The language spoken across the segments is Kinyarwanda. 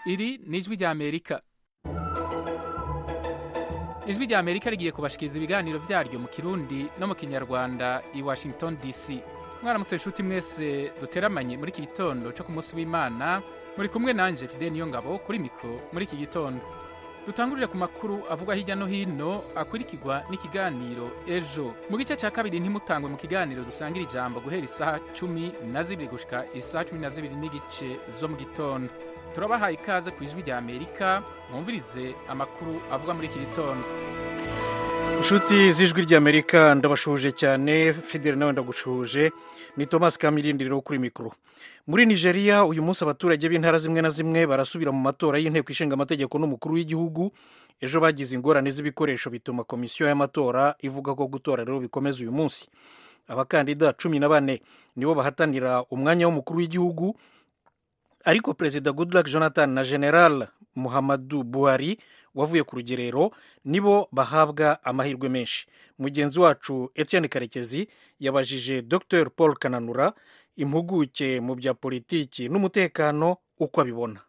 iri ni ijwi ry'amerika ijwi ry'amerika rigiye kubashikiriza ibiganiro byaryo mu kirundi no mu kinyarwanda i washington dc mwaramutse inshuti mwese duteramanye muri iki gitondo cyo ku munsi w'imana muri kumwe nanjye fide niyo ngabo kuri mikoro muri iki gitondo dutangurire ku makuru avugwa hirya no hino akurikirwa n'ikiganiro ejo mu gice cya kabiri ntimutangwe mu kiganiro dusangira ijambo guhera isaha cumi na zibiri gushika isaha cumi na zibiri n'igice zo mu gitondo turabahaye ikaze ku ijwi rya amerika mwumvirize amakuru avugwa muri iki gitondo inshuti z'ijwi ry'amerika ndabashoje cyane fideli nawe ndagushuje ni thomas kamirindi rero kuri mikoro muri nigeria uyu munsi abaturage b'intara zimwe na zimwe barasubira mu matora y'inteko ishinga amategeko n'umukuru w'igihugu ejo bagize ingorane z'ibikoresho bituma komisiyo y'amatora ivuga ko gutora rero bikomeza uyu munsi abakandida cumi na bane nibo bahatanira umwanya w'umukuru w'igihugu ariko perezida goodluck jonathan na general muhammadu buhari wavuye ku rugerero nibo bahabwa amahirwe menshi mugenzi wacu etienne karekezi yabajije dr paul kananura impuguke mu bya politiki n'umutekano uko abibona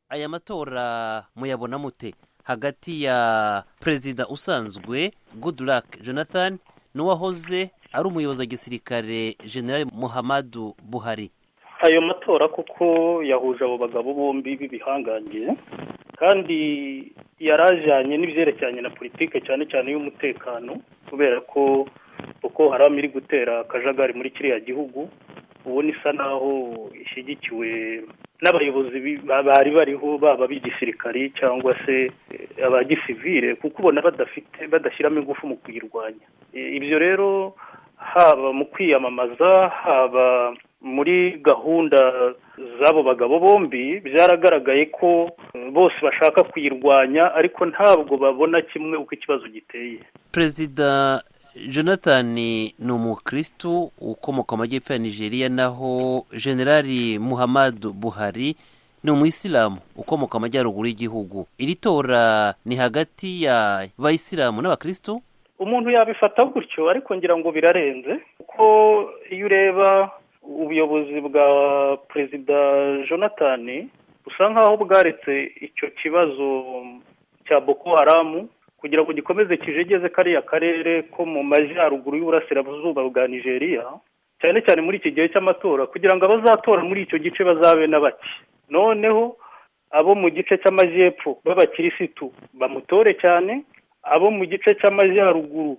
aya matora muyabona mute hagati ya perezida usanzwe goodluck jonathan n'uwahoze ari umuyobozi wa gisirikare general muhammadu buhari ayo matora kuko yahuje abo bagabo bombi b'ibihangange kandi yarajyanye n'ibyerekeranye na politike cyane cyane y'umutekano kubera ko uko haram iri gutera akajagari muri kiriya gihugu ubona isa naho ishyigikiwe n'abayobozi bari bariho baba b'igisirikari cyangwa se abagisivire kuko ubona badafite badashyiramo ingufu mu kuyirwanya ibyo rero haba mu kwiyamamaza haba muri gahunda z'abo bagabo bombi byaragaragaye ko bose bashaka kuyirwanya ariko ntabwo babona kimwe uko ikibazo giteye perezida jonathan ni umukirisitu ukomoka mu majyepfo ya nigeria naho generali muhammadu buhari ni umuyisilamu ukomoka amajyaruguru y'igihugu iri tora ni hagati y'abayisilamu n'abakirisitu umuntu yabifata gutyo ariko ngira ngo birarenze kuko iyo ureba ubuyobozi bwa perezida jonathan busa nkaho bwaretse icyo kibazo cya boko haramu kugira ngo gikomeze kijegeze kariya karere ko mu majyaruguru y'uburasirazuba bwa nigeria cyane cyane muri iki gihe cy'amatora kugira ngo abazatora muri icyo gice bazabe na bake noneho abo mu gice cy'amajyepfo b'abakirisitu bamutore cyane abo mu gice cy'amajyaruguru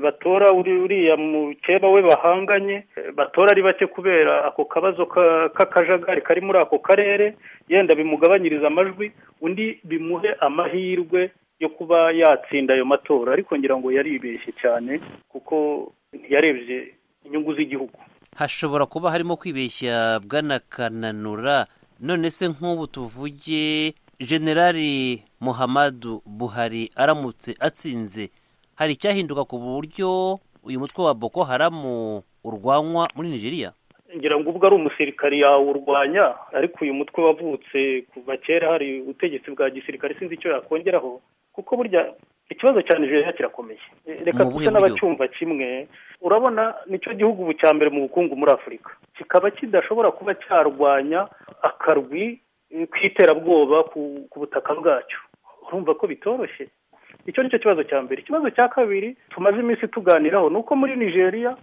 batora uriya mukeba we bahanganye batora ari bake kubera ako kabazo k'akajagari kari muri ako karere yenda bimugabanyiriza amajwi undi bimuhe amahirwe yo kuba yatsinda ayo matora ariko ngira ngo yaribeshye cyane kuko yarebye inyungu z'igihugu hashobora kuba harimo kwibeshya bwanakananura none se nk'ubu tuvuge generali muhammadu buhari aramutse atsinze hari icyahinduka ku buryo uyu mutwe wa boko haramu urwanywa muri nigeria ngira ngo ubwo ari umusirikari yawurwanya ariko uyu mutwe wavutse kuva kera hari ubutegetsi bwa gisirikare sinzi icyo yakongeraho kuko burya ikibazo cya nigeria kirakomeye reka dusa n'abacyumva kimwe urabona nicyo gihugu ubu cya mbere mu bukungu muri afurika kikaba kidashobora kuba cyarwanya akarwi k'iterabwoba ku butaka bwacyo urumva ko bitoroshye icyo ni cyo kibazo cya mbere ikibazo cya kabiri tumaze iminsi tuganiraho ni uko muri nigeria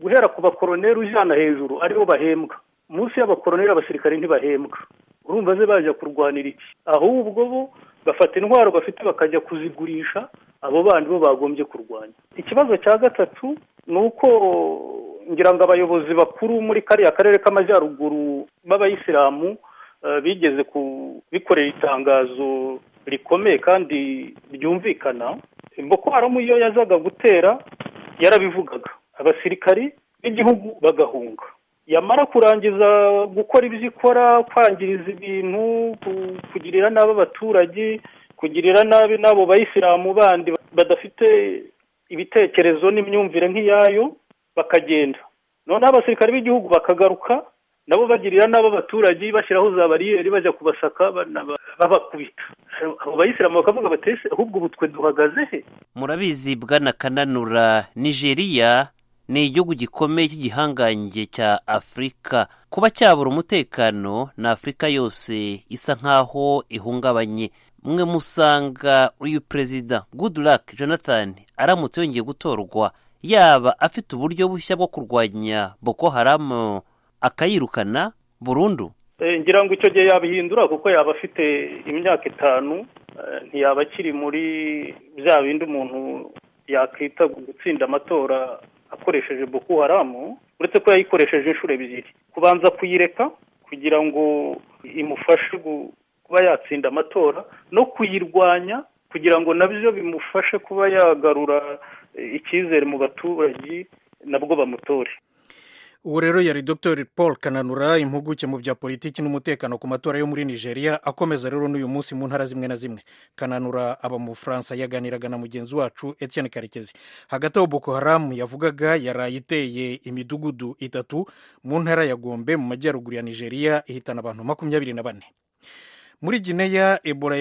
guhera ku bakoroneri ujyana hejuru aribo bahembwa munsi y'abakoroneri abasirikare ntibahembwa urumva ze bajya kurwanira iki ahubwo bo bafata intwaro bafite bakajya kuzigurisha abo bandi bo bagombye kurwanya ikibazo cya gatatu ni uko ngira ngo abayobozi bakuru muri kariya karere k'amajyaruguru b'abayisilamu bigeze kubikorera itangazo rikomeye kandi ryumvikana boko haramu iyo yazaga gutera yarabivugaga abasirikari b'igihugu bagahunga yamara kurangiza gukora ibyo ikora kwangiriza ibintu kugirira nabi abaturage kugirira nabi n'abo bayisilamu bandi badafite ibitekerezo n'imyumvire nk'iyayo bakagenda noneho abasirikare b'igihugu bakagaruka nabo bagirira n'abo abaturage bashyiraho za bariyeri bajya kubasaka babakubita abo bayisilamu bakavuga batese ahubwo ubutwe duhagaze he murabizi bwana kananura nigeria ni igihugu gikomeye cy'igihangange cya afurika kuba cyabura umutekano ni afurika yose isa nk'aho ihungabanye mwe musanga uyu perezida goodluck jonathan aramutse yongeye gutorwa yaba afite uburyo bushya bwo kurwanya boko haramu akayirukana burundu ngira ngo icyo gihe yabihindura kuko yaba afite imyaka itanu ntiyaba akiri muri bya bindi umuntu yakwita gutsinda amatora akoresheje boko haramu uretse ko yayikoresheje inshuro ebyiri kubanza kuyireka kugira ngo imufashe kuba yatsinda amatora no kuyirwanya kugira ngo nabyo bimufashe kuba yagarura icyizere mu baturage nabwo bamutore ubu rero yari dr paul kananura impuguke mu bya politiki n'umutekano ku matora yo muri nigeria akomeza rero n'uyu munsi mu ntara zimwe na zimwe kananura aba mu bufaransa yaganiraga na mugenzi wacu etienne karekezi hagati aho boko haramu yavugaga yaraye iteye imidugudu itatu mu ntara ya gombe mu majyaruguru ya nigeria ihitana abantu makumyabiri na bane muri gineya ebola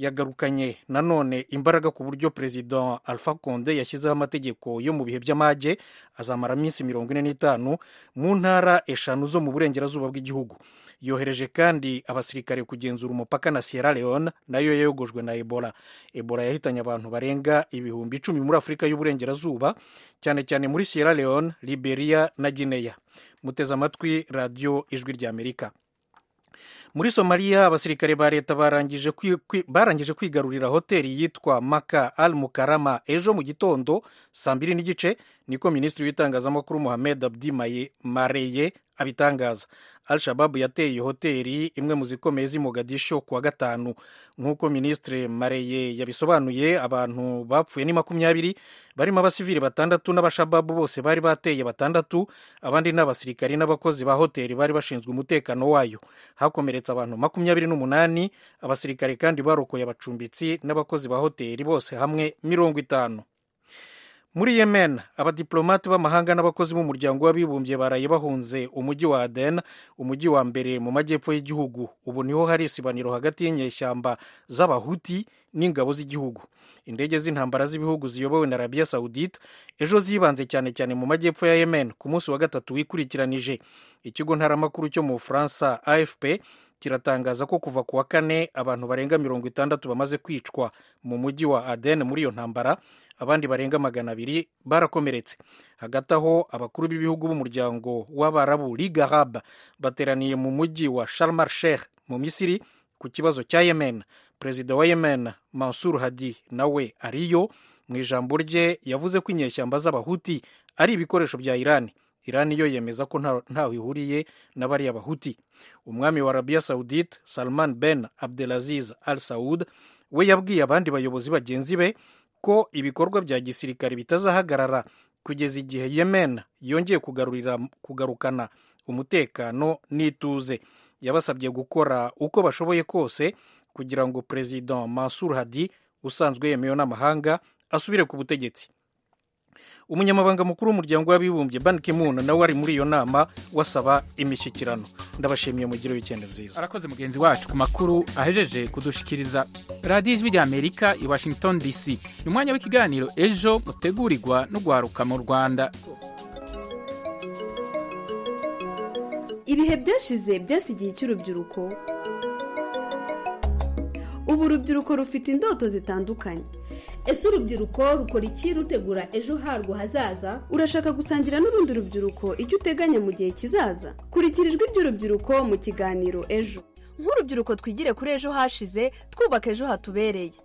yagarukanye nanone imbaraga ku buryo perezida alpha konde yashyizeho amategeko yo mu bihe by'amage azamara iminsi mirongo ine n'itanu mu ntara eshanu zo mu burengerazuba bw'igihugu yohereje kandi abasirikare kugenzura umupaka na sierra leone nayo yogojwe na ebola ebola yahitanye abantu barenga ibihumbi icumi muri afurika y'uburengerazuba cyane cyane muri sierra leone liberia na gineya muteze amatwi radiyo ijwi ry'amerika muri somaliya abasirikare ba leta barangije kwigarurira hoteli yitwa maka al mukarama ejo mu gitondo saa mbiri n'igice niko minisitiri w'itangazamakuru muhamed abdi mareye abitangaza al shababu yateye iyo hoteli imwe mu zikomeye z'imogadisho kuwa gatanu nk'uko minisitiri mareye yabisobanuye abantu bapfuye ni makumyabiri barimo abasivili batandatu n'abashababu bose bari bateye batandatu abandi ni abasirikari n'abakozi ba hoteli bari bashinzwe umutekano wayo hakomeretse abantu makumyabiri n'umunani abasirikare kandi barokoye abacumbitsi n'abakozi ba hoteli bose hamwe mirongo itanu muri yemen abadiplomate b'amahanga n'abakozi b'umuryango w'abibumbye baraye bahunze umujyi wa aden umujyi wa mbere mu majyepfo y'igihugu ubu niho hari isibaniro hagati y'inyeshyamba z'abahuti n'ingabo z'igihugu indege z'intambara z'ibihugu ziyobowe na arabiya sawudite ejo zibanze cyane cyane mu majyepfo ya yemen ku munsi wa gatatu wikurikiranije ikigo ntaramakuru cyo mu bufaransa afp kiratangaza ko kuva ku wa kane abantu barenga mirongo itandatu bamaze kwicwa mu mujyi wa aden muri iyo ntambara abandi barenga magana abiri barakomeretse hagati aho abakuru b'ibihugu b'umuryango w'abarabu liga arab bateraniye mu mujyi wa sharmar sheikh mu misiri ku kibazo cya yemen perezida wa yemen mansur hadi nawe ariyo mu ijambo rye yavuze ko inyeshyamba z'abahuti ari ibikoresho bya irani irani yo yemeza ko ntaho ihuriye na bariya bahuti umwami wa arabiya sawudite salman ben abdelaziz al saud we yabwiye abandi bayobozi bagenzi be ko ibikorwa bya gisirikare bitazahagarara kugeza igihe yemen yongeye kugarukana umutekano n'ituze yabasabye gukora uko bashoboye kose kugira ngo perezida mansur hadi usanzwe yemewe n'amahanga asubire ku butegetsi umunyamabanga mukuru w'umuryango w'abibumbye ban kimun nawe ari muri iyo nama wasaba imishyikirano ndabashimiye mugire wikendi nziza arakoze mugenzi wacu ku makuru ahejeje kudushikiriza radiyo ijwi rya amerika i washington dc ni umwanya w'ikiganiro ejo utegurirwa n'urwaruka mu rwanda ibihe byashize byasigiye icy'urubyiruko ubu urubyiruko rufite indoto zitandukanye ese urubyiruko rukora iki rutegura ejo harwo hazaza urashaka gusangira n'urundi rubyiruko icyo uteganya mu gihe kizaza kurikira ijwi ry'urubyiruko mu kiganiro ejo nk'urubyiruko twigire kuri ejo hashize twubaka ejo hatubereye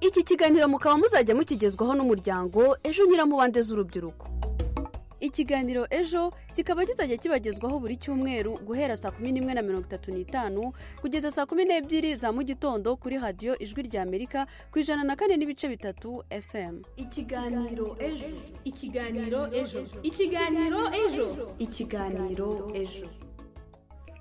iki kiganiro mukaba muzajya mukigezwaho n'umuryango ejo nyiramubande z'urubyiruko ikiganiro ejo kikaba kizajya kibagezwaho buri cyumweru guhera saa kumi n'imwe na mirongo itatu n'itanu kugeza saa kumi n'ebyiri za mu gitondo kuri radiyo ijwi rya amerika ku ijana na kane n'ibice bitatu fm ikiganiro ejo ikiganiro ejo ikiganiro ejo ikiganiro ejo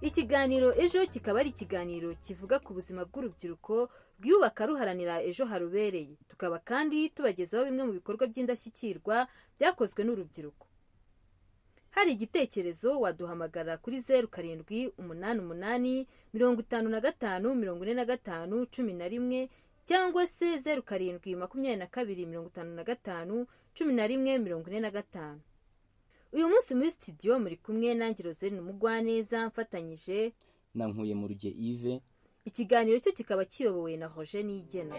ikiganiro ejo kikaba ari ikiganiro kivuga ku buzima bw'urubyiruko rwiyubaka ruharanira ejo harubereye tukaba kandi tubagezaho bimwe mu bikorwa by'indashyikirwa byakozwe n'urubyiruko hari igitekerezo waduhamagara kuri zeru karindwi umunani umunani mirongo itanu na gatanu mirongo ine na gatanu cumi na rimwe cyangwa se zeru karindwi makumyabiri na kabiri mirongo itanu na gatanu cumi na rimwe mirongo ine na gatanu uyu munsi muri sitidiyo muri kumwe nange rozerine umugwaneza mfatanyije na nkuye mu ruge ive ikiganiro cyo kikaba kiyobowe na roje nigena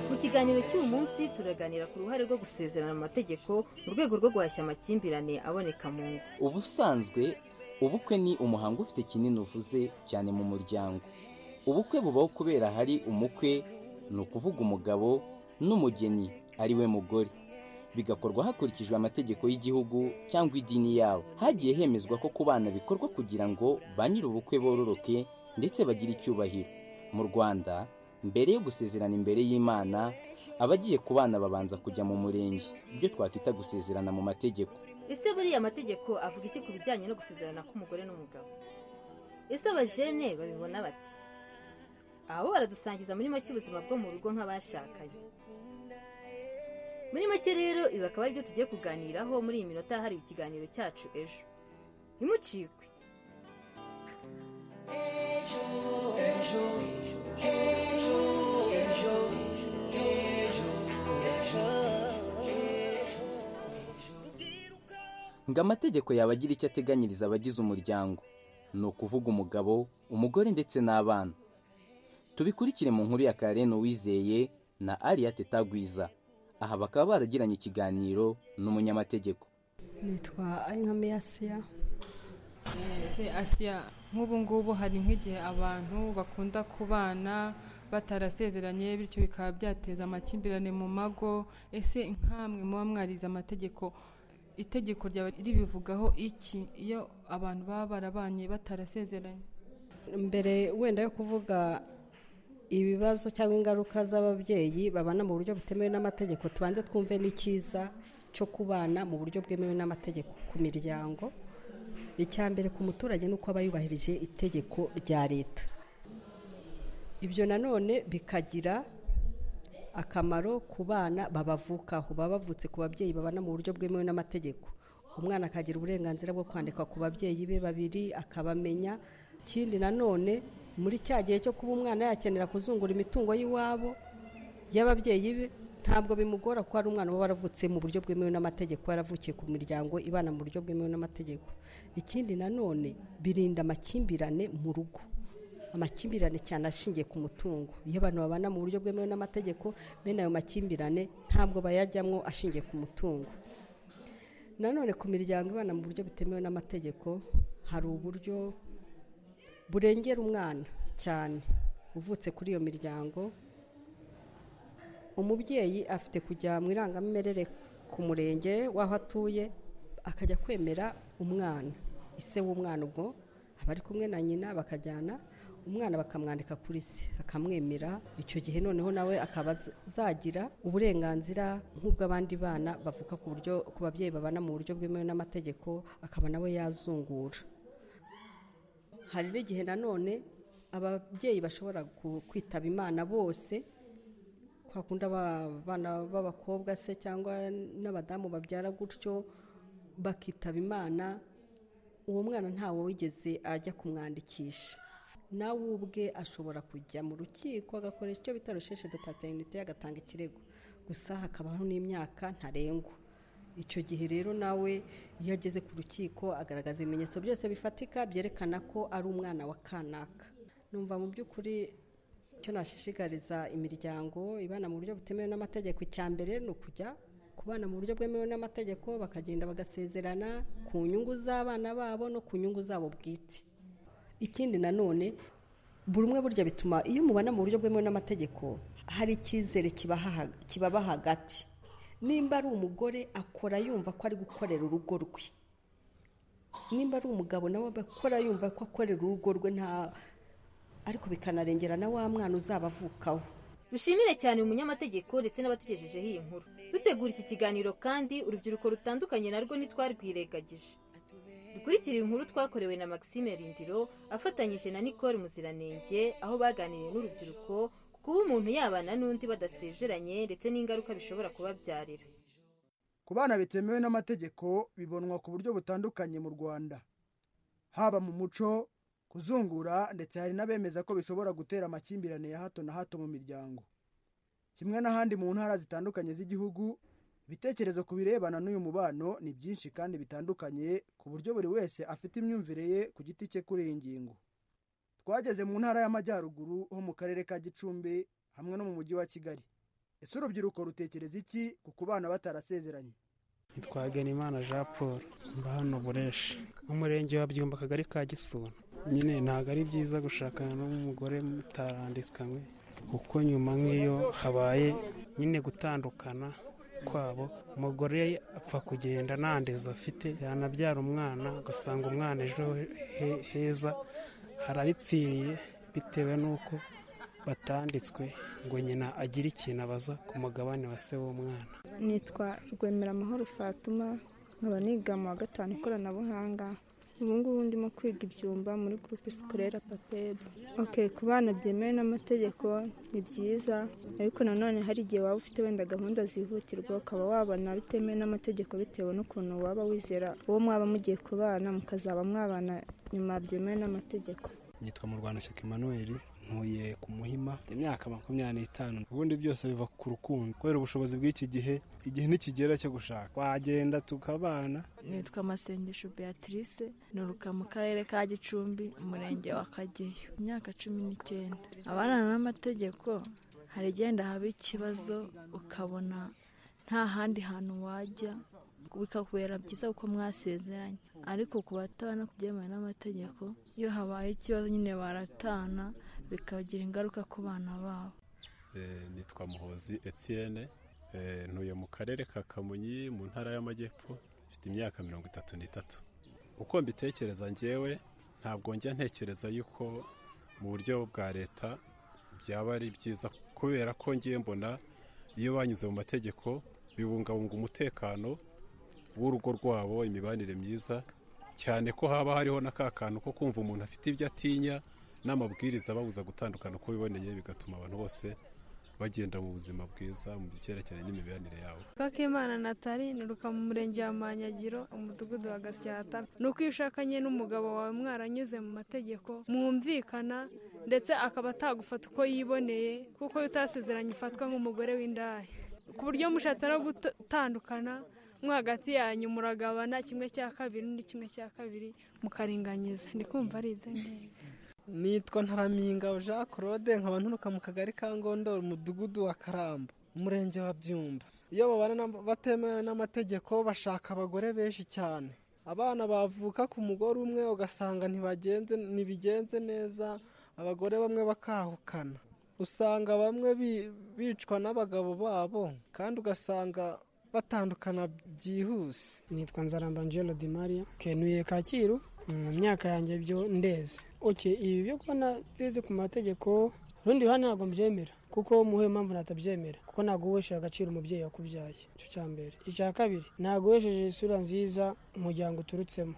mu kiganiro cy'uyu munsi turaganira ku ruhare rwo gusezerana mu mategeko mu rwego rwo guhashya amakimbirane aboneka mu ngo ubusanzwe ubukwe ni umuhango ufite kinini uvuze cyane mu muryango ubukwe bubaho kubera hari umukwe ni ukuvuga umugabo n'umugeni ari we mugore bigakorwa hakurikijwe amategeko y'igihugu cyangwa idini yabo hagiye hemezwa ko ku bana bikorwa kugira ngo ba nyir'ubukwe bororoke ndetse bagire icyubahiro mu rwanda mbere yo gusezerana imbere y'imana abagiye ku bana babanza kujya mu murenge ibyo twakwita gusezerana mu mategeko ese buriya amategeko avuga iki ku bijyanye no gusezerana k'umugore n'umugabo ese abajene babibona bati abo baradusangiza muri make ubuzima bwo mu rugo nk'abashakanye muri make rero ibi akaba aribyo tugiye kuganiraho muri iyi minota hari ikiganiro cyacu ejo ntimucikwe ngo amategeko yaba agira icyo ateganyiriza abagize umuryango ni ukuvuga umugabo umugore ndetse n'abana tubikurikire mu nkuru ya kareno wizeye na ariya tetagwiza aha bakaba baragiranye ikiganiro n'umunyamategeko nitwa ayinkwame asiya asiya nk'ubu ngubu hari nk'igihe abantu bakunda kubana batarasezeranye bityo bikaba byateza amakimbirane mu mago ese nkamwe muba mwarize amategeko itegeko ryaba ribivugaho iki iyo abantu baba barabanye batarasezeranye mbere wenda yo kuvuga ibibazo cyangwa ingaruka z'ababyeyi babana mu buryo butemewe n'amategeko tubanze twumve n'ikiza cyo kubana mu buryo bwemewe n'amategeko ku miryango icya mbere ku muturage ni uko aba yubahirije itegeko rya leta ibyo nanone bikagira akamaro ku bana babavukaho baba bavutse ku babyeyi babana mu buryo bwemewe n'amategeko umwana akagira uburenganzira bwo kwandika ku babyeyi be babiri akabamenya ikindi nanone muri cya gihe cyo kuba umwana yakenera kuzungura imitungo y'iwabo y'ababyeyi be ntabwo bimugora ko ari umwana uba waravutse mu buryo bwemewe n'amategeko yaravukiye ku miryango ibana mu buryo bwemewe n'amategeko ikindi nanone birinda amakimbirane mu rugo amakimbirane cyane ashingiye ku mutungo iyo abantu babana mu buryo bwemewe n'amategeko bene ayo makimbirane ntabwo bayajyamo ashingiye ku mutungo nanone ku miryango ibana mu buryo butemewe n'amategeko hari uburyo burengera umwana cyane uvutse kuri iyo miryango umubyeyi afite kujya mu irangamimerere ku murenge w'aho atuye akajya kwemera umwana ise w'umwana ubwo abari kumwe na nyina bakajyana umwana bakamwandika kuri se akamwemera icyo gihe noneho nawe akaba azagira uburenganzira nk'ubw'abandi bana bavuka ku buryo ku babyeyi babana mu buryo bwemewe n'amategeko akaba nawe yazungura hari n'igihe nanone ababyeyi bashobora kwitaba imana bose kwa kundi abana b'abakobwa se cyangwa n'abadamu babyara gutyo bakitaba imana uwo mwana ntawe wigeze ajya kumwandikisha nawe ubwe ashobora kujya mu rukiko agakoresha icyo bita rusheshe de paterinite agatanga ikirego gusa hakabaho n'imyaka ntarengwa icyo gihe rero nawe iyo ageze ku rukiko agaragaza ibimenyetso byose bifatika byerekana ko ari umwana wa kanaka numva mu by'ukuri icyo nashishikariza imiryango ibana mu buryo butemewe n'amategeko icya mbere ni ukujya kubana mu buryo bwemewe n'amategeko bakagenda bagasezerana ku nyungu z'abana babo no ku nyungu zabo bwite ikindi nanone buri umwe burya bituma iyo mubana mu buryo bwemewe n'amategeko hari icyizere kibaba hagati nimba ari umugore akora yumva ko ari gukorera urugo rwe nimba ari umugabo nawe akora yumva ko akorera urugo rwe nta ariko bikanarengera na wa mwana uzaba avukaho rushimire cyane umunyamategeko ndetse n'abatugejejeho iyi nkuru dutegura iki kiganiro kandi urubyiruko rutandukanye narwo ntitwarwirengagije dukurikire inkuru twakorewe na maxime rindiro afatanyije na nicole muziranenge aho baganiriye n'urubyiruko kuba umuntu yabana n'undi badasezeranye ndetse n'ingaruka bishobora kubabyarira ku bana bitemewe n'amategeko bibonwa ku buryo butandukanye mu rwanda haba mu muco kuzungura ndetse hari n'abemeza ko bishobora gutera amakimbirane ya hato na hato mu miryango kimwe n'ahandi mu ntara zitandukanye z'igihugu ibitekerezo ku birebana n'uyu mubano ni byinshi kandi bitandukanye ku buryo buri wese afite imyumvire ye ku giti cye kuri iyi ngingo twageze mu ntara y'amajyaruguru ho mu karere ka gicumbi hamwe no mu mujyi wa kigali ese urubyiruko rutekereza iki ku kubana batarasezeranye nitwa Genimana jean paul mba hano bureshi umurenge wa byumba akagari ka gisura nyine ntabwo ari byiza gushakana n'umugore mutarandikanywe kuko nyuma nk'iyo habaye nyine gutandukana kwabo umugore apfa kugenda nta ndezi afite yanabyara umwana ugasanga umwana ejo heza harabipfiriye bitewe n'uko batanditswe ngo nyina agire ikintu abaza ku mugabane wa se w'umwana nitwa rwemeramahoro fatuma nkaba niga mu wa gatanu ikoranabuhanga ubu ngubu ndimo kwiga ibyumba muri gurupe sikorera papebu ok ku bana byemewe n'amategeko ni byiza ariko nanone hari igihe waba ufite wenda gahunda zihutirwa ukaba wabona bitemewe n'amategeko bitewe n'ukuntu waba wizera uwo mwaba mugiye kubana mukazaba mwabana nyuma byemewe n'amategeko nitwa mu rwanda shyaka emmanuel ntuye ku muhima imyaka makumyabiri n'itanu ubundi byose biva ku rukundo kubera ubushobozi bw'iki gihe igihe ntikigera cyo gushaka wagenda tukabana nitwa amasengesho beatrice nturuka mu karere ka gicumbi umurenge wa kageyo imyaka cumi n'icyenda abana n'amategeko hari igenda haba ikibazo ukabona nta handi hantu wajya bikakubera byiza kuko mwasezeranye ariko ku batabana kubyemewe n'amategeko iyo habaye ikibazo nyine baratana bikagira ingaruka ku bana babo nitwa muhozi etienne ntuye mu karere ka kamonyi mu ntara y'amajyepfo mfite imyaka mirongo itatu n'itatu uko mbitekereza ngewe ntabwo njya ntekereza yuko mu buryo bwa leta byaba ari byiza kubera ko ngiye mbona iyo banyuze mu mategeko bibungabunga umutekano w'urugo rwabo imibanire myiza cyane ko haba hariho na ka kantu ko kumva umuntu afite ibyo atinya n'amabwiriza ababuza gutandukana uko biboneye bigatuma abantu bose bagenda mu buzima bwiza mu byerekeranye n'imibanire yabo kakimana natali nuruka mu murenge wa manyagiro umudugudu wa gasyata ni uko iyo ushakanye n'umugabo wawe mwaranyuze mu mategeko mwumvikana ndetse akaba atagufata uko yiboneye kuko iyo utasezeranye ufatwa nk'umugore w'indaya ku buryo mushatse no gutandukana mo hagati yanyu muragabana kimwe cya kabiri n'undi kimwe cya kabiri mukaringanyiza ndi kumva ari ibyo ngibyo nitwa ntaraminga jean claude nkaba nturuka mu kagari ka ngondoro umudugudu wa karamba umurenge wa byumba iyo babana batemewe n'amategeko bashaka abagore benshi cyane abana bavuka ku mugore umwe ugasanga ntibigenze neza abagore bamwe bakahukana usanga bamwe bicwa n'abagabo babo kandi ugasanga batandukana byihuse nitwa nzaramba angelo di maria kenuye kacyiru mu myaka yanjye byo ndeze oke ibi byo kubona byeze ku mategeko urundi ruhande ntabwo mbyemera kuko muhe mpamvu natabyemera kuko ntabwo wesheje agaciro umubyeyi wakubyaye icyo cya mbere icya kabiri ntabwo wesheje isura nziza umuryango uturutsemo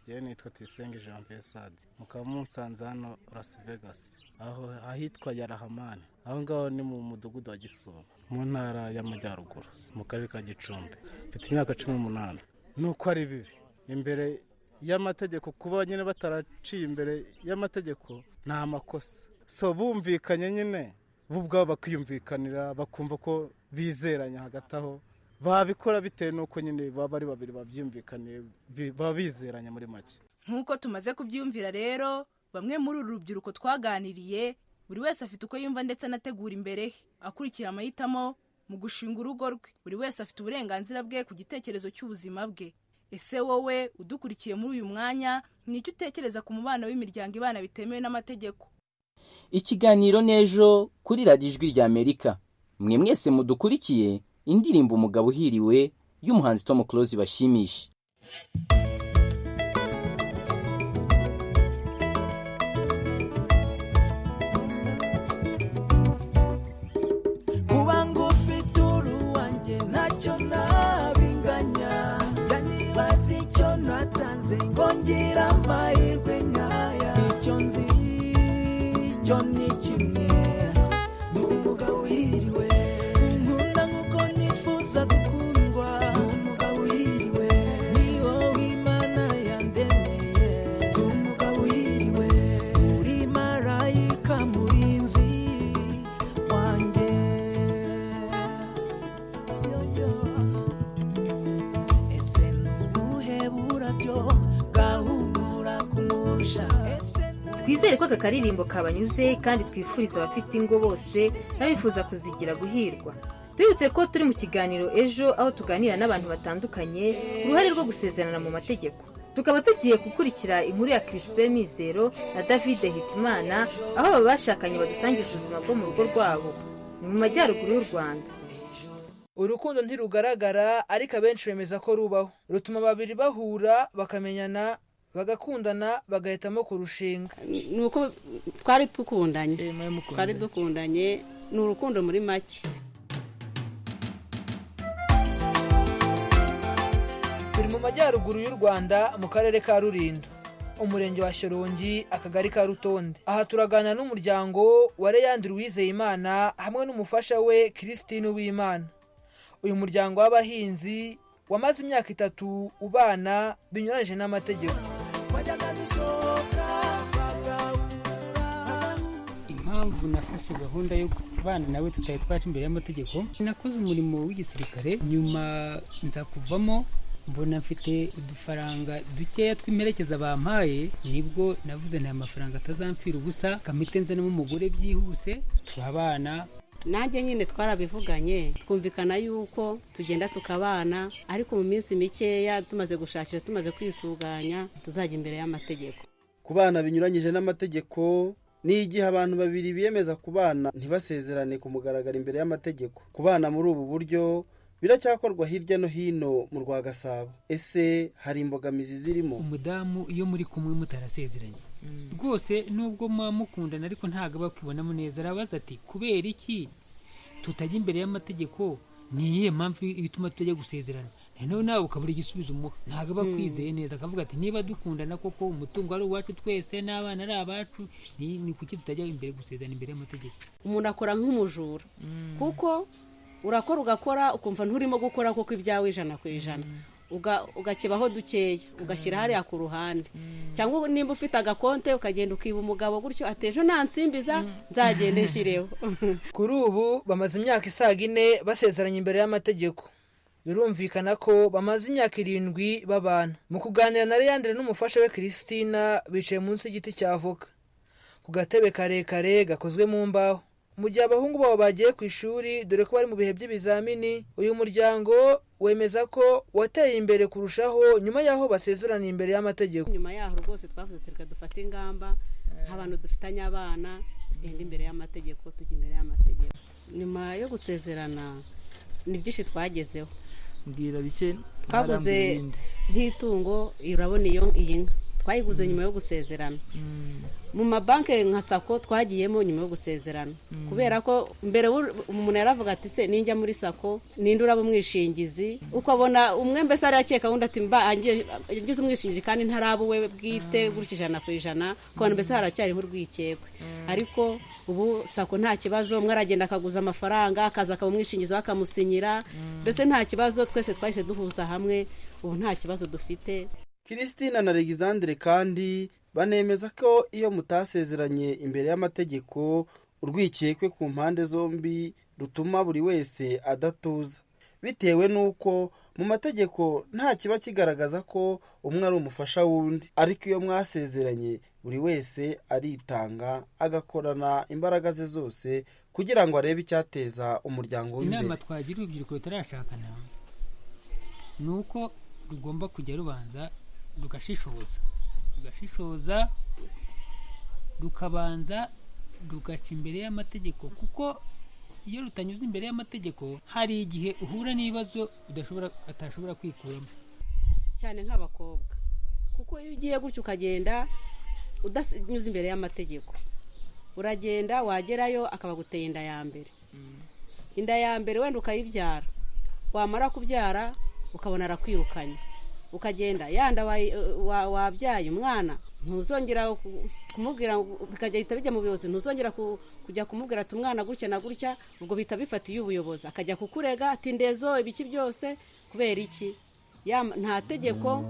njyewe nitwa tuyisenge jean vesade mukaba musanze hano las vegas aho ahitwa yarahamani aho ngaho ni mu mudugudu wa gisoro mu ntara y'amajyaruguru mu karere ka gicumbi mfite imyaka cumi n'umunani ni uko ari bibi imbere y'amategeko kuba nyine bataraciye imbere y'amategeko ni amakosa so bumvikanye nyine bo ubwabo bakiyumvikanira bakumva ko bizeranya hagati aho babikora bitewe n'uko nyine baba ari babiri babyumvikaniye baba bizeranye muri make nk'uko tumaze kubyumvira rero bamwe muri uru rubyiruko twaganiriye buri wese afite uko yumva ndetse anategura imbere he akurikira amahitamo mu gushinga urugo rwe buri wese afite uburenganzira bwe ku gitekerezo cy'ubuzima bwe ese wowe udukurikiye muri uyu mwanya ni icyo utekereza ku mubano w'imiryango ibana bitemewe n'amategeko ikiganiro n'ejo kuri radiyo ijwi rya amerika mwe mwese mudukurikiye indirimbo umugabo uhiriwe y'umuhanzi Tom Close bashimisha kuba ngufite uruwanjye ntacyo nabinganya bazi icyo natanze ngira amahirwe nkaya icyo nzi icyo ni kimwe ni umugabo uhiriwe nifuza gukundwa umugabo uhiriwe ni wowe imana yandemeye umugabo uhiriwe uri marayika murinzi wanjye aka karirimbo kabanyuze kandi twifuriza abafite ingo bose n'abifuza kuzigira guhirwa tubibutse ko turi mu kiganiro ejo aho tuganira n'abantu batandukanye ku ruhare rwo gusezerana mu mategeko tukaba tugiye gukurikira inkuru ya kirisipe mizero na david hitimana aho aba bashakanye badusangiza ubuzima bwo mu rugo rwabo ni mu majyaruguru y'u rwanda urukundo ntirugaragara ariko abenshi bemeza ko rubaho rutuma babiri bahura bakamenyana bagakundana bagahitamo kurushinga ni uko twari dukundanye twari dukundanye ni urukundo muri make turi mu majyaruguru y'u rwanda mu karere ka rulindo umurenge wa shorongi akagari ka rutonde aha turaganira n'umuryango wa reyandi Uwizeyimana hamwe n'umufasha we christine uwimana uyu muryango w'abahinzi wamaze imyaka itatu ubana binyuranyije n'amategeko wajyaga dusohoka impamvu nafashe gahunda yo kubana nawe tutari twaca imbere y'amategeko nakoze umurimo w'igisirikare nyuma nza kuvamo mbona mfite udufaranga dukeya tw'imperekeza bampaye nibwo navuze nta mafaranga atazamfira ubusa kamite nzanamo umugore byihuse turabana nanjye nyine twarabivuganye twumvikana yuko tugenda tukabana ariko mu minsi mikeya tumaze gushakira tumaze kwisuganya tuzajya imbere y'amategeko ku bana binyuranyije n'amategeko ni igihe abantu babiri biyemeza kubana ntibasezerane ku mugaragaro imbere y'amategeko kubana muri ubu buryo biracyakorwa hirya no hino mu rwa gasabo ese hari imbogamizi zirimo umudamu iyo muri kumwe mutarasezeranye rwose nubwo muba mukundana ariko ntabwo aba akibonamo neza arabaza ati kubera iki tutajya imbere y'amategeko ni iyihe mpamvu ibituma tutajya gusezerana noneho nawe ukabura igisubizo umuha ntabwo aba akwizeye neza akavuga ati niba dukundana koko umutungo ari uwacu twese n'abana ari abacu ni ni kuki tutajya imbere gusezerana imbere y'amategeko umuntu akora nk'umujura kuko urakora ugakora ukumva nturimo gukora kuko ibyawe ijana ku ijana uga- ugakebaho dukeya ugashyira hariya ku ruhande cyangwa nimba ufite agakonte ukagenda ukiba umugabo gutyo ati ejo ntansimbiza nzagende nshyireho kuri ubu bamaze imyaka isaga ine basezeranye imbere y'amategeko birumvikana ko bamaze imyaka irindwi babana mu kuganira na leandre n'umufasha we christina bicaye munsi y'igiti cya avoka ku gatebe karekare gakozwe mu mbaho mu gihe abahungu babo bagiye ku ishuri dore ko bari mu bihe by'ibizamini uyu muryango wemeza ko wateye imbere kurushaho nyuma y'aho basezerana imbere y'amategeko nyuma yaho rwose twavuze ati reka dufate ingamba nk'abantu dufitanye abana tugenda imbere y'amategeko tujya imbere y'amategeko nyuma yo gusezerana ni byinshi twagezeho mbwira bike twaguze nk'itungo urabona iyo iyi nka twayiguze nyuma yo gusezerana mu mabanki nka sako twagiyemo nyuma yo gusezerana kubera ko mbere w'u- umuntu yaravuga ati se ninjya muri sako ninde uraba umwishingizi ukabona umwe mbese arakeka undi ati mba ange- angize umwishingizi kandi ntaraba uwe bwite gutya ijana ku ijana ukabona mbese haracyariho urwikekwe ariko ubu sako nta kibazo umwe aragenda akaguza amafaranga akaza akaba umwishingizi we akamusinyira mbese nta kibazo twese twahise duhuza hamwe ubu nta kibazo dufite christine na alexandre kandi banemeza ko iyo mutasezeranye imbere y'amategeko urwikekwe ku mpande zombi rutuma buri wese adatuza bitewe n'uko mu mategeko nta kiba kigaragaza ko umwe ari umufasha w'undi ariko iyo mwasezeranye buri wese aritanga agakorana imbaraga ze zose kugira ngo arebe icyateza umuryango we imbere inama twagira urubyiruko rutarashakana ni uko rugomba kujya rubanza rugashishoza rugashishoza rukabanza rugaca imbere y'amategeko kuko iyo rutanyuze imbere y'amategeko hari igihe uhura n'ibibazo udashobora atashobora kwikuramo cyane nk'abakobwa kuko iyo ugiye gutya ukagenda udanyuze imbere y'amategeko uragenda wagerayo akabaguteye inda ya mbere inda ya mbere wenda ukayibyara wamara kubyara ukabona arakwirukanye ukagenda yanda wayi- wa- wabyaye umwana ntuzongera ku- kumubwira ngo- bikagenda bijya mu buyobozi ntuzongera ku- kujya kumubwira ati umwana gutya na gutya ubwo bihita bifatiye ubuyobozi akajya kukurega ati ndezo ibiki byose kubera iki Yam- nta tegeko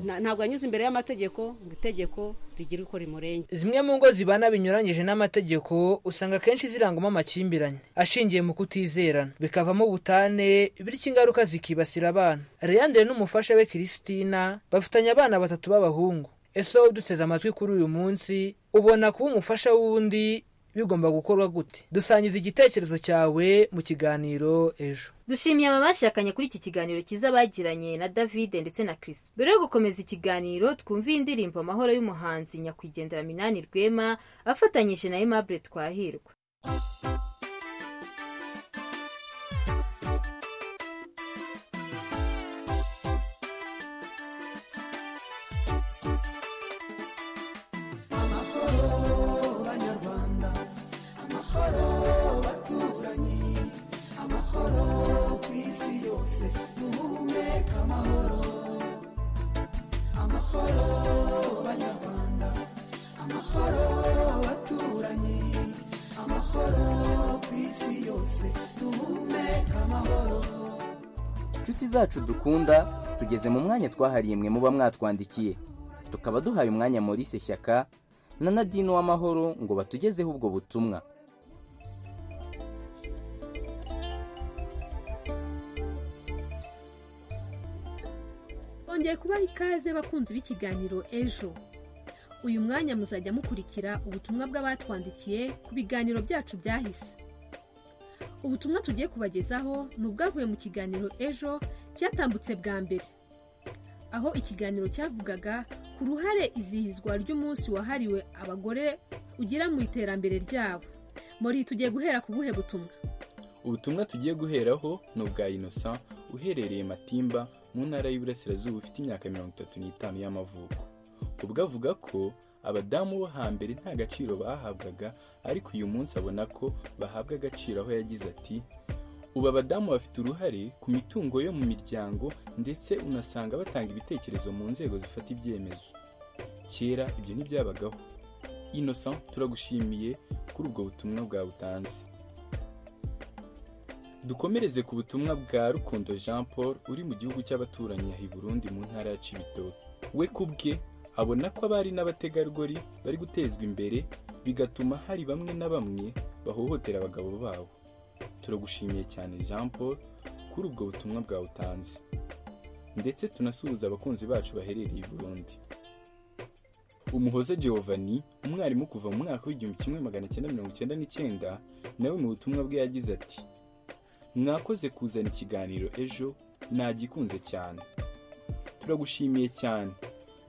nta- ntabwo yanyuze imbere y'amategeko ngo itegeko rigire uko rimurenge zimwe mu ngo zibana binyuranyije n'amategeko usanga akenshi zirangwamo amakimbirane ashingiye mu kutizerana bikavamo ubutane bityo ingaruka zikibasira abana leandre n'umufasha we christina bafitanye abana batatu b'abahungu ese wowe uduteze amatwi kuri uyu munsi ubona kuba umufasha w'undi bigomba gukorwa gute dusangiza igitekerezo cyawe mu kiganiro ejo dushimiye aba bashakanye kuri iki kiganiro cyiza bagiranye na david ndetse na chris mbere yo gukomeza ikiganiro twumviye indirimbo amahoro y'umuhanzi nyakwigendera minani rwema afatanyije na aimable twahirwa amahoro baturanyi amahoro ku isi yose duhumeka amahoro amahoro banyarwanda amahoro baturanyi amahoro ku isi yose duhumeka amahoro inshuti zacu dukunda tugeze mu mwanya twahariye mwe muba mwatwandikiye tukaba duhaye umwanya Maurice Shyaka na Nadine Uwamahoro ngo batugezeho ubwo butumwa bongeye kubaha ikaze bakunzi b'ikiganiro ejo uyu mwanya muzajya mukurikira ubutumwa bw'abatwandikiye ku biganiro byacu byahise ubutumwa tugiye kubagezaho ni ubwavuye mu kiganiro ejo cyatambutse bwa mbere aho ikiganiro cyavugaga ku ruhare izihizwa ry'umunsi wahariwe abagore ugira mu iterambere ryabo muri tugiye guhera ku buhe butumwa ubutumwa tugiye guheraho ni ubwa inosa uherereye matimba mu ntara y'Iburasirazuba ufite imyaka mirongo itatu n'itanu y'amavuko ubwo avuga ko abadamu bo hambere nta gaciro bahabwaga ariko uyu munsi abona ko bahabwa agaciro aho yagize ati ubu abadamu bafite uruhare ku mitungo yo mu miryango ndetse unasanga batanga ibitekerezo mu nzego zifata ibyemezo kera ibyo ntibyabagaho innocent turagushimiye kuri ubwo butumwa bwawe utanze dukomereze ku butumwa bwa rukundo jean paul uri mu gihugu cy'abaturanyi i burundi mu ntara ya cibitoki we ku bwe abona ko abari n'abategarugori bari gutezwa imbere bigatuma hari bamwe na bamwe bahohotera abagabo babo turagushimiye cyane jean paul kuri ubwo butumwa bwawe utanze ndetse tunasuhuza abakunzi bacu baherereye i burundi umuhoze giovanni umwarimu kuva mu mwaka w'igihumbi kimwe magana cyenda mirongo icyenda n'icyenda nawe mu butumwa bwe yagize ati mwakoze kuzana ikiganiro ejo nagikunze cyane turagushimiye cyane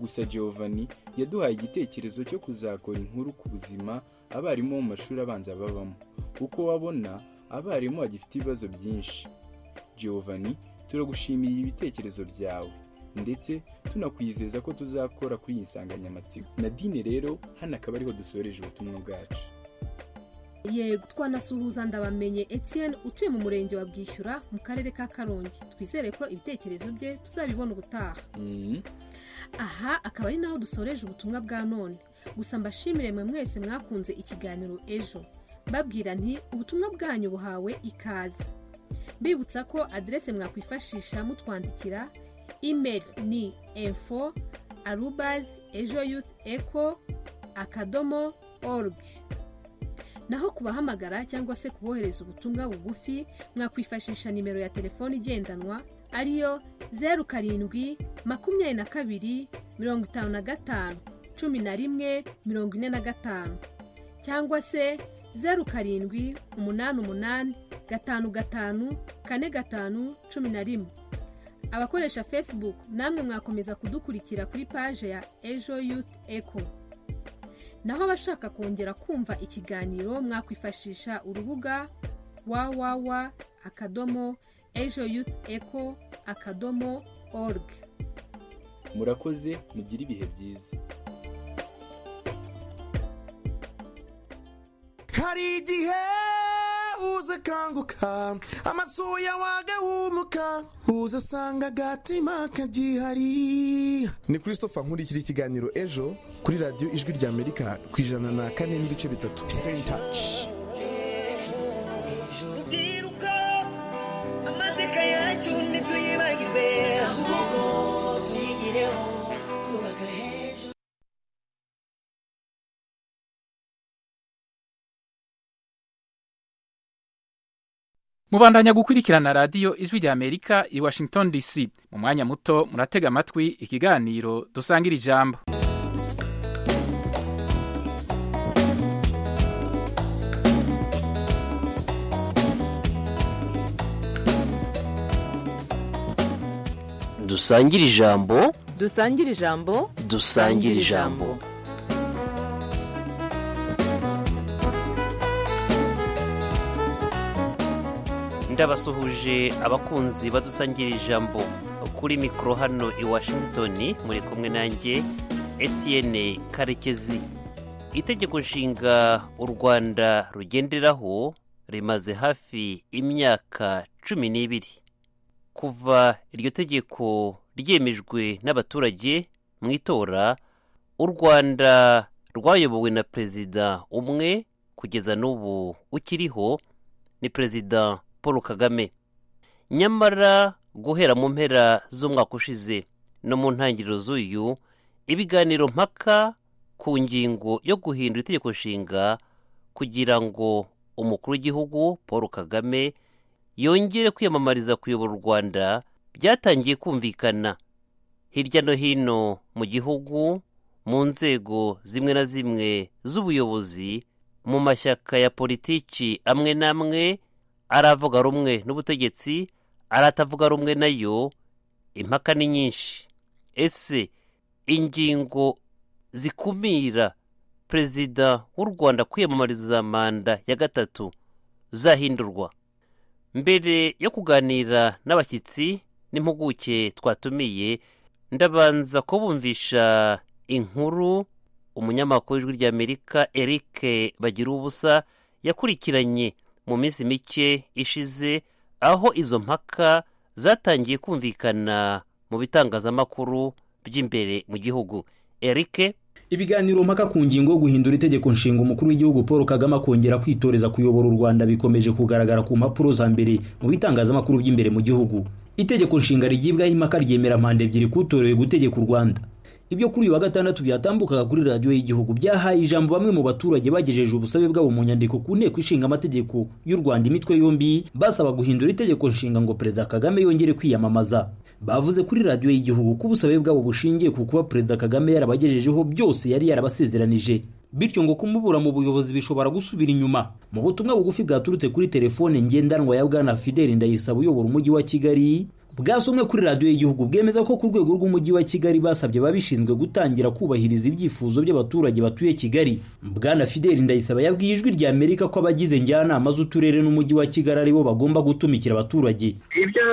gusa giovanni yaduhaye igitekerezo cyo kuzakora inkuru ku buzima abarimu bo mu mashuri abanza babamo uko wabona abarimu bagifite ibibazo byinshi giovanni turagushimiye ibitekerezo byawe ndetse tunakwizeza ko tuzakora kuri iyi nsanganyamatsiko nadine rero hano akaba ariho dusoreje ubutumwa bwacu yego twanasuhuza ndabamenye Etienne utuye mu murenge wa bwishyura mu karere ka karongi twizere ko ibitekerezo bye tuzabibona ubutaha aha akaba ari naho dusoreje ubutumwa bwa none gusa mbashimire mwe mwese mwakunze ikiganiro ejo babwira nti ubutumwa bwanyu buhawe ikaze mbibutsa ko aderese mwakwifashisha mutwandikira imeri ni info arubazi ejo yuti eko akadomo orugi naho kubahamagara cyangwa se kubohereza ubutumwa bugufi mwakwifashisha nimero ya telefoni igendanwa ariyo zeru karindwi makumyabiri na kabiri mirongo itanu na gatanu cumi na rimwe mirongo ine na gatanu cyangwa se zeru karindwi umunani umunani gatanu gatanu kane gatanu cumi na rimwe abakoresha facebook namwe mwakomeza kudukurikira kuri paje ya ejo yuti eko naho abashaka kongera kumva ikiganiro mwakwifashisha urubuga www akadomo ejo yuti eko akadomo org murakoze mugire ibihe byiza hari igihe uza akanguka amaso yawe agahumuka uza asanga agatima kabyihariye ni christopher nkurikira ikiganiro ejo kuri radiyo ijwi rya amerika ku ijana na kane n'ibice bitatu Stay in touch. rubyiruko amateka yacyo ntituyibagirwe ahubwo tuyigireho twubaka heza mubandanya gukurikirana radiyo ijwi rya amerika i washington dc mu mwanya muto muratega amatwi ikiganiro dusangira ijambo dusangire ijambo dusangire ijambo dusangire ijambo ndabasuhuje abakunzi badusangira ijambo kuri mikoro hano i washington muri kumwe nanjye etienne karekezi itegeko nshinga u rwanda rugenderaho rimaze hafi imyaka cumi n'ibiri kuva iryo tegeko ryemejwe n'abaturage mu itora u rwanda rwayobowe na perezida umwe kugeza n'ubu ukiriho ni perezida paul kagame nyamara guhera mu mpera z'umwaka ushize no mu ntangiriro z'uyu ibiganiro mpaka ku ngingo yo guhindura itegeko nshinga kugira ngo umukuru w'igihugu paul kagame yongere kwiyamamariza kuyobora u rwanda byatangiye kumvikana hirya no hino mu gihugu mu nzego zimwe na zimwe z'ubuyobozi mu mashyaka ya politiki amwe n'amwe aravuga rumwe n'ubutegetsi aratavuga rumwe nayo impaka ni nyinshi ese ingingo zikumira perezida w'u rwanda kwiyamamariza manda ya gatatu zahindurwa mbere yo kuganira n'abashyitsi n'impuguke twatumiye ndabanza kubumvisha inkuru umunyamakuru w'ijwi ry'amerika eric bagira ubusa yakurikiranye mu minsi mike ishize aho izo mpaka zatangiye kumvikana mu bitangazamakuru by'imbere mu gihugu erike ibiganiro mpaka ku ngingo yo guhindura itegeko nshinga umukuru w'igihugu paul kagame akongera kwitoreza kuyobora u rwanda bikomeje kugaragara ku mpapuro za mbere mu bitangazamakuru by'imbere mu gihugu itegeko nshinga rigibwaho impaka ryemera mpande ebyiri kutorewe gutegeka u rwanda ibyo kuri uyu wa gatandatu byatambukaga kuri radiyo y'igihugu byahaye ijambo bamwe mu baturage bagejeje ubusabe bwabo mu nyandiko ku nteko ishinga amategeko y'u rwanda imitwe yombi basaba guhindura itegeko nshinga ngo perezida kagame yongere kwiyamamaza bavuze kuri radiyo y'igihugu ko ubusabe bwabo bushingiye ku kuba perezida kagame yarabagejejeho byose yari yarabasezeranije bityo ngo kumubura mu buyobozi bishobora gusubira inyuma mu butumwa bugufi bwaturutse kuri telefone ngendanwa ya bwana fideli ndayisaba uyobora umujyi wa kigali bwasomwe kuri radiyo y'igihugu bwemeza ko ku rwego rw'umujyi wa kigali basabye ababishinzwe gutangira kubahiriza ibyifuzo by'abaturage batuye kigali bwana fideli ndayisaba yabwiye ijwi rya amerika ko abagize njyanama z'uturere n'umujyi wa kigali aribo bagomba gutumikira abaturage ibyo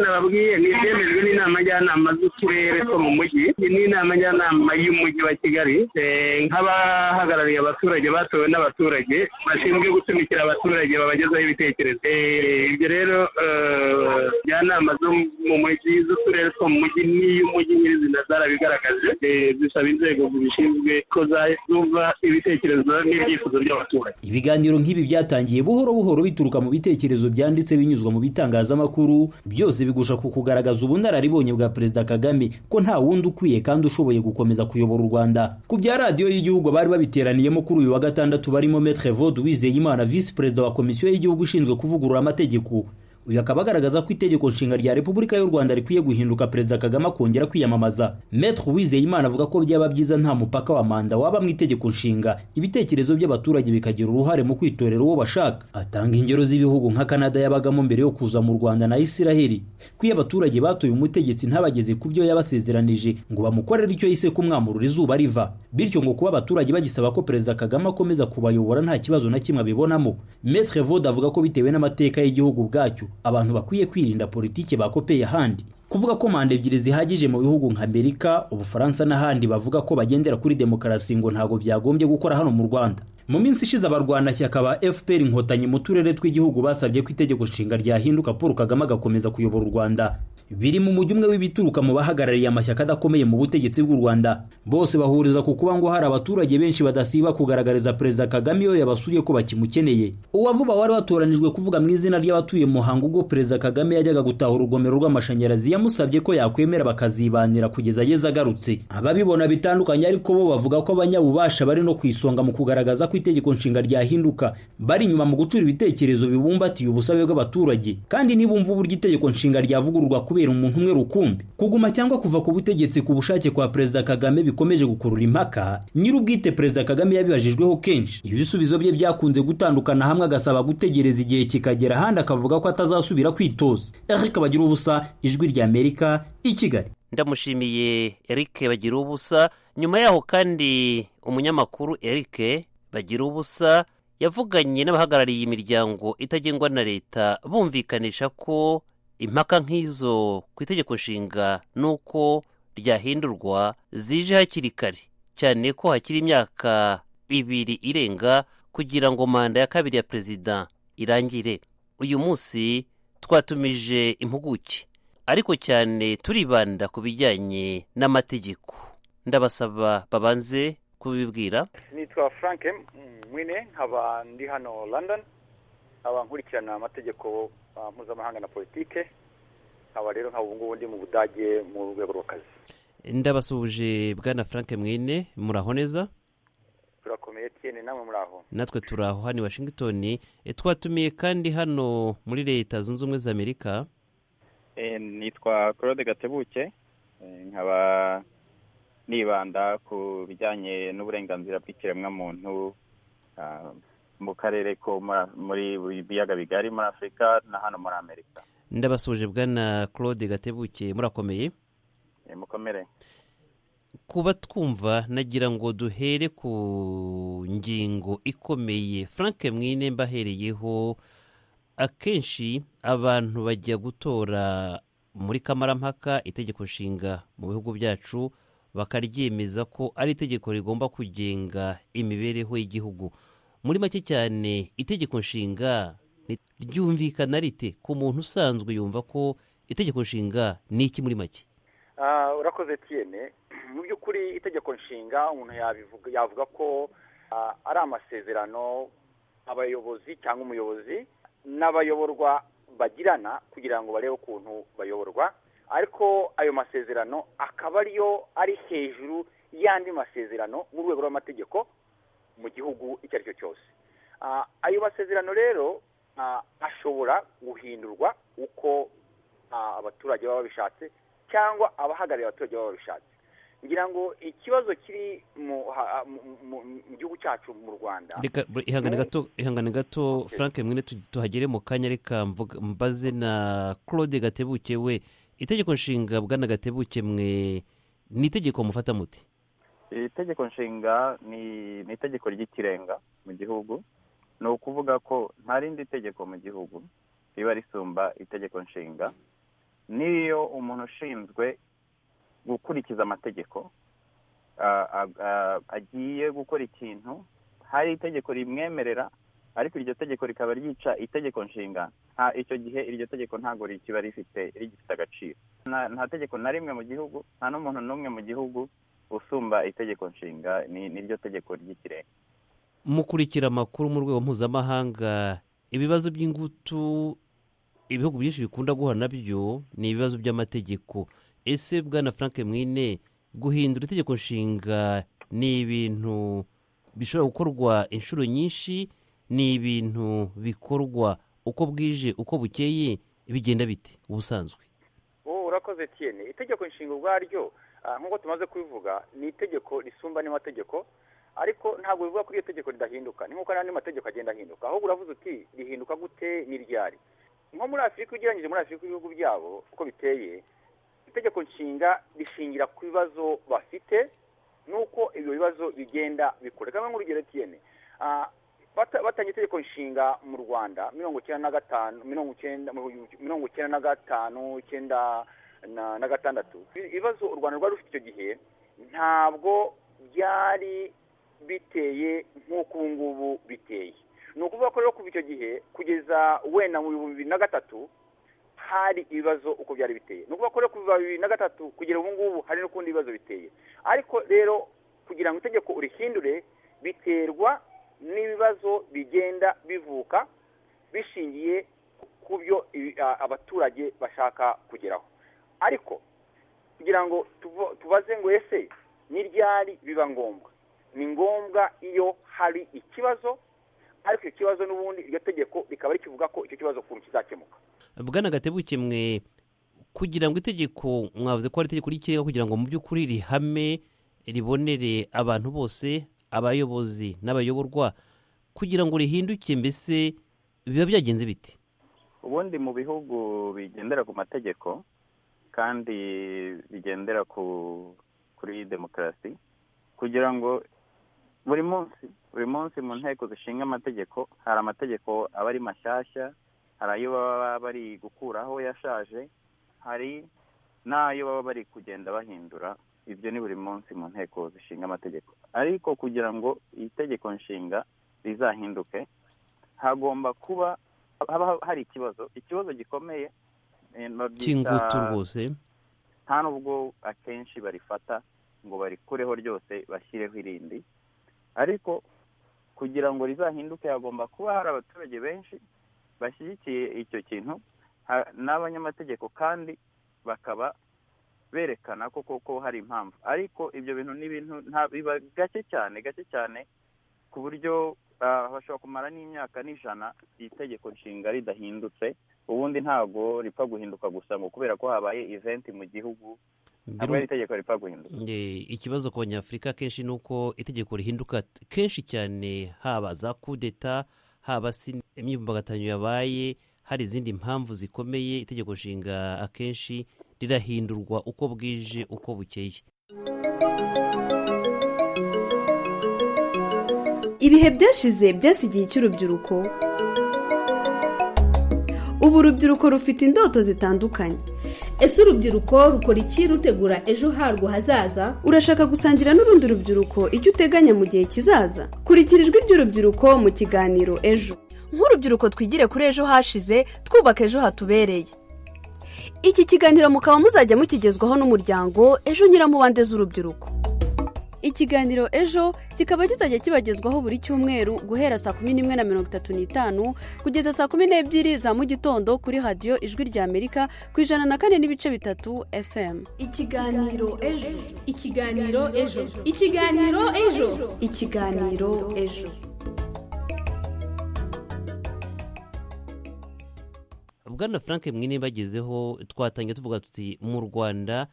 nababwiye ni ibyemejwe n'inama njyanama z'uturere two mu mujyi n'inama njyanama y'umujyi wa kigali nk'abahagarariye abaturage batowe n'abaturage bashinzwe gutumikira abaturage babagezaho ibitekerezo ibyo rero njyanama zo mu mujyi z'uturere two mu mujyi n'iy'umujyi nyirizina zarabigaragaje zisaba inzego zibishinzwe ko zumva ibitekerezo n'ibyifuzo by'abaturage ibiganiro nk'ibi byatangiye buhoro buhoro bituruka mu bitekerezo byanditse binyuzwa mu bitangazamakuru byose bigusha ku kugaragaza ubunararibonye bwa perezida kagame ko nta wundi ukwiye kandi ushoboye gukomeza kuyobora u rwanda ku bya radiyo y'igihugu bari babiteraniyemo kuri uyu wa gatandatu barimo metre vod wizeyimana visi perezida wa komisiyo y'igihugu ishinzwe kuvugurura amategeko uyu akaba agaragaza ko itegeko nshinga rya repubulika y'u rwanda rikwiye guhinduka perezida kagame akongera kwiyamamaza metre wizeyimana avuga ko byaba byiza nta mupaka wa manda waba mu itegeko nshinga ibitekerezo by'abaturage bikagira uruhare mu kwitorera uwo bashaka atanga ingero z'ibihugu nka kanada yabagamo mbere yo kuza mu rwanda na isiraheli ko iyo abaturage batoye umutegetsi ntabageze ku byo yabasezeranije ngo bamukorere icyo yise kumwamurura izuba riva bityo ngo kuba abaturage bagisaba ko perezida kagame akomeza kubayobora nta kibazo na kimwe abibonamo metre vod avuga ko bitewe n'amateka y'igihugu bwacyo abantu bakwiye kwirinda politiki bakopeye ahandi kuvuga ko manda ebyiri zihagije mu bihugu nka amerika ubufaransa n'ahandi bavuga ko bagendera kuri demokarasi ngo ntabwo byagombye gukora hano mu rwanda mu minsi ishize abarwanashyaka ba fpr inkotanyi mu turere tw'igihugu basabye ko itegeko nshinga ryahinduka paul kagame agakomeza kuyobora u rwanda biri mu mujyi umwe w'ibituruka mu bahagarariye amashyaka adakomeye mu butegetsi bw'u rwanda bose bahuriza ku kuba ngo hari abaturage benshi badasiba kugaragariza perezida kagame iyo yabasuye ko bakimukeneye uwavuba wari watoranijwe kuvuga mu izina ry'abatuye muhango ubwo perezida kagame yajyaga gutaha urugomero rw'amashanyarazi yamusabye ko yakwemera bakazibanira kugeza ageze agarutse ababibona bitandukanye ariko bo bavuga ko abanyabubasha bari no ku isonga mu kugaragaza ko itegeko nshinga ryahinduka bari inyuma mu gucura ibitekerezo bibumbatiye ubusabe bw'abaturage kandi nibumva uburyo itegeko nshinga ryavugururwa kubera kubera umuntu umwe rukumbi kuguma cyangwa kuva ku butegetsi ku bushake kwa perezida kagame bikomeje gukurura impaka nyir'ubwite perezida kagame yabibajijweho kenshi ibisubizo bye byakunze gutandukana hamwe agasaba gutegereza igihe kikagera ahandi akavuga ko atazasubira kwitoza eric bagira ubusa ijwi ry'amerika i kigali ndamushimiye eric bagira ubusa nyuma yaho kandi umunyamakuru eric bagira ubusa yavuganye n'abahagarariye imiryango itagengwa na leta bumvikanisha ko impaka nk'izo ku itegeko nshinga n'uko ryahindurwa zije hakiri kare cyane ko hakiri imyaka ibiri irenga kugira ngo manda ya kabiri ya perezida irangire uyu munsi twatumije impuguke ariko cyane turibanda ku bijyanye n'amategeko ndabasaba babanze kubibwira nitwa frank mwine nkaba ndi hano london nkaba nkurikirana amategeko mpuzamahanga na politike nkaba rero nkaba ubungubu ndi mu budage mu rwego rw'akazi ndabasuhuje bwana frank mwine muraho neza turakomeye tiyene namwe muraho natwe turaho hano i washington twatumiye kandi hano muri leta zunze ubumwe za amerika nitwa claude gatebuke nkaba nibanda ku bijyanye n'uburenganzira bw'ikiremwamuntu mu karere ko muri biyaga bigari muri afurika na hano muri amerika ndabasuje bwana claude gatebuke murakomeye mukomere kuba twumva nagira ngo duhere ku ngingo ikomeye frank mwine mbahereyeho akenshi abantu bajya gutora muri kamarampaka itegeko nshinga mu bihugu byacu bakaryemeza ko ari itegeko rigomba kugenga imibereho y'igihugu muri make cyane itegeko nshinga ryumvikana rite ku muntu usanzwe yumva ko itegeko nshinga ni iki muri make urakoze tiyene mu by'ukuri itegeko nshinga umuntu yavuga ko ari amasezerano abayobozi cyangwa umuyobozi n'abayoborwa bagirana kugira ngo barebe ukuntu bayoborwa ariko ayo masezerano akaba ariyo ari hejuru y'andi masezerano mu rwego rw'amategeko mu gihugu icyo ari cyo cyose ayo masezerano rero ashobora guhindurwa uko abaturage baba babishatse cyangwa abahagarariye abaturage baba babishatse ngira ngo ikibazo kiri mu gihugu cyacu mu rwanda reka ihangane gato frank mwene tuhagere mu kanya reka mbaze na claude gatebuke we itegeko nshinga bwana gatebuke mwe ni itegeko mufata muti itegeko nshinga ni itegeko ry'ikirenga mu gihugu ni ukuvuga ko nta rindi tegeko mu gihugu riba risumba itegeko nshinga n'iyo umuntu ushinzwe gukurikiza amategeko agiye gukora ikintu hari itegeko rimwemerera ariko iryo tegeko rikaba ryica itegeko nshinga nta icyo gihe iryo tegeko ntabwo rikiba rifite rigifite agaciro nta tegeko na rimwe mu gihugu nta n'umuntu n'umwe mu gihugu usumba itegeko nshinga n'iryo tegeko ry'ikirenga mukurikira amakuru mu rwego mpuzamahanga ibibazo by'ingutu ibihugu byinshi bikunda guhura nabyo ni ibibazo by'amategeko ese bwana frank mwine guhindura itegeko nshinga ni ibintu bishobora gukorwa inshuro nyinshi ni ibintu bikorwa uko bwije uko bukeye bigenda bite ubusanzwe wowe urakoze tiyene itegeko nshinga ubwaryo nk'uko tumaze kubivuga ni itegeko risumba n'amategeko ariko ntabwo bivuga ko iryo tegeko ridahinduka ni nk'uko n'andi mategeko agenda ahinduka ahubwo uravuze uti rihinduka gute n'iryari nko muri afurika ugereranyije muri afurika ibihugu byabo uko biteye itegeko nshinga rishingira ku bibazo bafite n'uko ibyo bibazo bigenda bikura kamwe nk'urugero tiyene batangiye itegeko nshinga mu rwanda mirongo icyenda na gatanu mirongo icyenda na gatanu icyenda na gatandatu ibibazo u rwanda rwari rufite icyo gihe ntabwo byari biteye nk'uko ubu ngubu biteye ni ukuvuga ko rero kuva icyo gihe kugeza wenda mu bihumbi bibiri na gatatu hari ibibazo uko byari biteye ni ukuvuga ko rero kuva bibiri na gatatu kugera ubu ngubu hari n'ukundi bibazo biteye ariko rero kugira ngo itegeko urihindure biterwa n'ibibazo bigenda bivuka bishingiye ku byo abaturage bashaka kugeraho ariko kugira ngo tubaze ngo ese n'iryari biba ngombwa ni ngombwa iyo hari ikibazo ariko icyo kibazo n'ubundi iryo tegeko rikaba rikivuga ko icyo kibazo ukuntu kizakemuka bwana gatebuke mwe kugira ngo itegeko mwavuze ko ari itegeko ry'ikirenga kugira ngo mu by'ukuri rihame ribonere abantu bose abayobozi n'abayoborwa kugira ngo rihinduke mbese biba byagenze biti ubundi mu bihugu bigendera ku mategeko kandi bigendera ku kuri demokarasi kugira ngo buri munsi buri munsi mu nteko zishinga amategeko hari amategeko aba ari mashyashya hari ayo baba bari gukuraho yashaje hari n'ayo baba bari kugenda bahindura ibyo ni buri munsi mu nteko zishinga amategeko ariko kugira ngo itegeko nshinga rizahinduke hagomba kuba haba hari ikibazo ikibazo gikomeye cy'ingutu rwose nta n'ubwo akenshi barifata ngo barikureho ryose bashyireho irindi ariko kugira ngo rizahinduke hagomba kuba hari abaturage benshi bashyigikiye icyo kintu n'abanyamategeko kandi bakaba berekana ko koko hari impamvu ariko ibyo bintu ni ibintu biba gake cyane gake cyane ku buryo bashobora kumara n'imyaka n'ijana itegeko nshinga ridahindutse ubundi ntabwo ripfa guhinduka gusa ngo kubera ko habaye iventi mu gihugu ntabwo ari itegeko ripfa guhinduka ikibazo ku banyafurika akenshi ni uko itegeko rihinduka kenshi cyane haba za kudeta haba imyivumbagatanyo yabaye hari izindi mpamvu zikomeye itegeko nshinga akenshi rirahindurwa uko bwije uko bukeye ibihe byashize byasigiye icy'urubyiruko ubu urubyiruko rufite indoto zitandukanye ese urubyiruko rukora iki rutegura ejo harwo hazaza urashaka gusangira n'urundi rubyiruko icyo uteganya mu gihe kizaza kurikira ijwi ry'urubyiruko mu kiganiro ejo nk'urubyiruko twigire kuri ejo hashize twubaka ejo hatubereye iki kiganiro mukaba muzajya mukigezwaho n'umuryango ejo nyiramubande z'urubyiruko ikiganiro ejo kikaba kizajya kibagezwaho buri cyumweru guhera saa kumi n'imwe na mirongo itatu n'itanu kugeza saa kumi n'ebyiri za mu gitondo kuri radiyo ijwi rya amerika ku ijana na kane n'ibice bitatu fm ikiganiro ejo ikiganiro ejo ikiganiro ejo ikiganiro ejo bwana frank mwine bagezeho twatangiye tuvuga tuti mu rwanda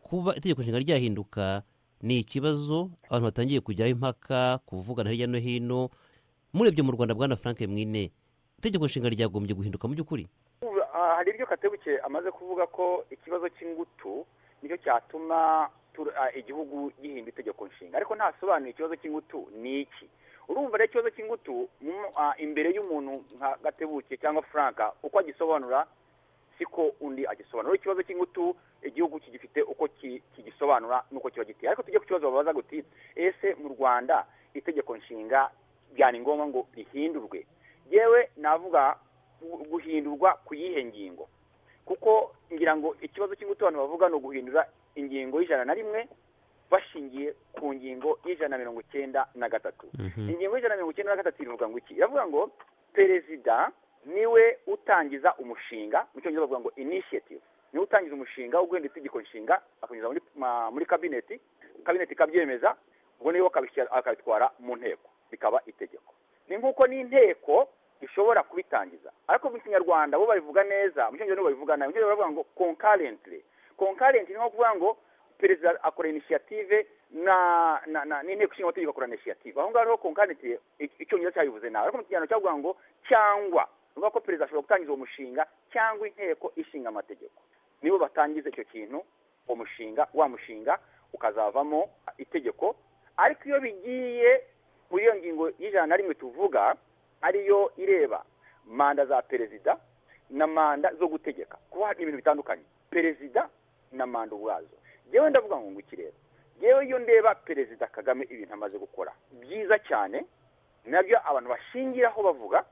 kuba itegeko nshinga ryahinduka ni ikibazo abantu batangiye kujyaho impaka kuvugana hirya no hino murebye mu rwanda bwana frank mwine itegeko nshinga ryagombye guhinduka mu by'ukuri hari ibyo katebuke amaze kuvuga ko ikibazo cy'ingutu nicyo cyatuma igihugu gihinda itegeko nshinga ariko ntasobanuye ikibazo cy'ingutu ni iki urumva rero ikibazo cy'ingutu imbere y'umuntu nka gatebuke cyangwa frank uko agisobanura siko undi agisobanura ikibazo cy'ingutu igihugu kigifite uko kigisobanura n'uko kiba giteye ariko tujye ku kibazo babaza guti ese mu rwanda itegeko nshinga byari ngombwa ngo rihindurwe yewe navuga guhindurwa ku yihe ngingo kuko ngira ngo ikibazo cy'ingutu abantu bavuga ni uguhindura ingingo y'ijana na rimwe bashingiye ku ngingo y'ijana na mirongo icyenda na gatatu ingingo y'ijana na mirongo icyenda na gatatu iravuga ngo iki iravuga ngo perezida niwe utangiza umushinga mu cyongereza bavuga ngo initiative niwe utangiza umushinga wo guhindura itegeko nshinga akanyuza muri kabineti kabineti kabyemeza ubwo niyo akabitwara mu nteko bikaba itegeko ni nk'uko n'inteko ishobora kubitangiza ariko mu kinyarwanda bo babivuga neza mu cyongereza babivuga nabi mu cyongereza bavuga ngo konkarenti konkarenti ni nko kuvuga ngo perezida akora initiative na n'inteko ishinga amategeko akora initiative aho ngaho niho konkarenti icyongereza cyabivuze nabi ariko mu kinyarwanda cyavuga ngo cyangwa uvuga ko perezida ashobora gutangiza uwo mushinga cyangwa inteko ishinga amategeko nibo batangiza icyo kintu uwo mushinga wa mushinga ukazavamo itegeko ariko iyo bigiye muri iyo ngingo y'ijana na rimwe tuvuga ariyo ireba manda za perezida na manda zo gutegeka kuba hari ibintu bitandukanye perezida na manda ubwazo yewe ndavuga ngo nguki rero yewe iyo ndeba perezida kagame ibintu amaze gukora byiza cyane nabyo abantu bashingiraho bavuga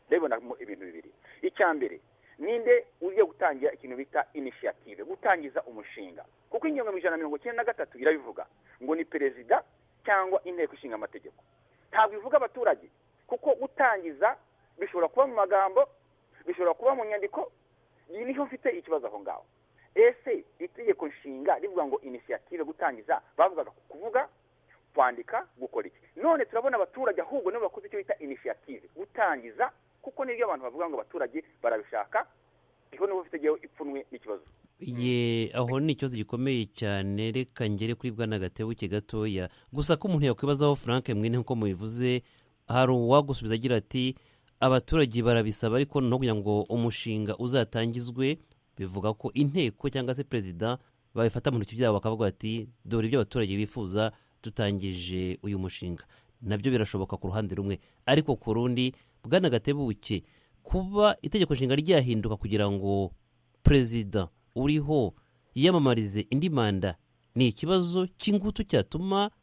ndabibonamo ibintu bibiri icya mbere ninde ugiye gutangira ikintu bita inisiyative gutangiza umushinga kuko ingingo ijana na mirongo icyenda na gatatu irabivuga ngo ni perezida cyangwa inteko ishinga amategeko ntabwo ivuga abaturage kuko gutangiza bishobora kuba mu magambo bishobora kuba mu nyandiko iyi niho mfite ikibazo aho ngaho ese itegeko nshinga rivuga ngo inisiyative gutangiza bavugaga kuvuga kwandika gukora iki none turabona abaturage ahubwo nibo bakoze icyo bita inisiyative gutangiza kuko nibyo abantu bavuga ngo abaturage barabishaka niho nibo bafite ipfunwe n'ikibazo ye aho ni ikibazo gikomeye cyane reka ngere kuri bwana gatebuke gatoya gusa ko umuntu yakwibazaho frank mwene nk'uko mubivuze hari uwagusubiza agira ati abaturage barabisaba ariko no kugira ngo umushinga uzatangizwe bivuga ko inteko cyangwa se perezida babifata mu ntoki byabo bakavuga ati dore ibyo abaturage bifuza dutangije uyu mushinga nabyo birashoboka ku ruhande rumwe ariko ku rundi bwana gatebuke kuba itegeko nshinga ryahinduka kugira ngo perezida uriho yiyamamarize indi manda ni ikibazo cy'ingutu cyatuma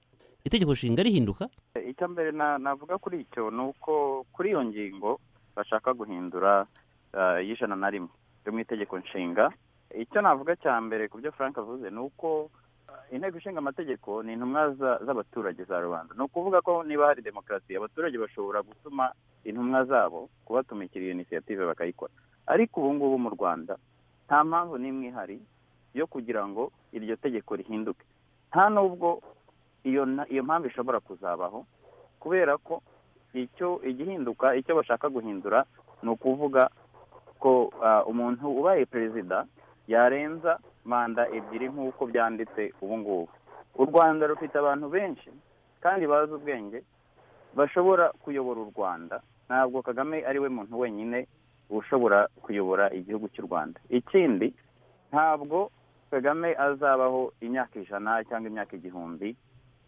itegeko nshinga rihinduka icya mbere na- navuga kuri icyo ni uko kuri iyo ngingo bashaka guhindura ah, y'ijana na rimwe yo mu itegeko nshinga icyo navuga cya mbere ku byo frank avuze ni uko ah, inteko ishinga amategeko ni intumwa za- z'abaturage za rubanda ni ukuvuga ko niba hari demokarasi abaturage bashobora gutuma intumwa zabo kubatumikira iyo inisiyative bakayikora ariko ubu ngubu mu rwanda nta mpamvu n'imwe ihari yo kugira ngo iryo tegeko rihinduke nta n'ubwo iyo na- iyo mpamvu ishobora kuzabaho kubera ko icyo igihinduka icyo bashaka guhindura ni ukuvuga ko ah, umuntu ubaye perezida yarenza manda ebyiri nk'uko byanditse ubu ngubu u rwanda rufite abantu benshi kandi bazi ubwenge bashobora kuyobora u rwanda ntabwo kagame ari we muntu wenyine ushobora kuyobora igihugu cy'u rwanda ikindi ntabwo kagame azabaho imyaka ijana cyangwa imyaka igihumbi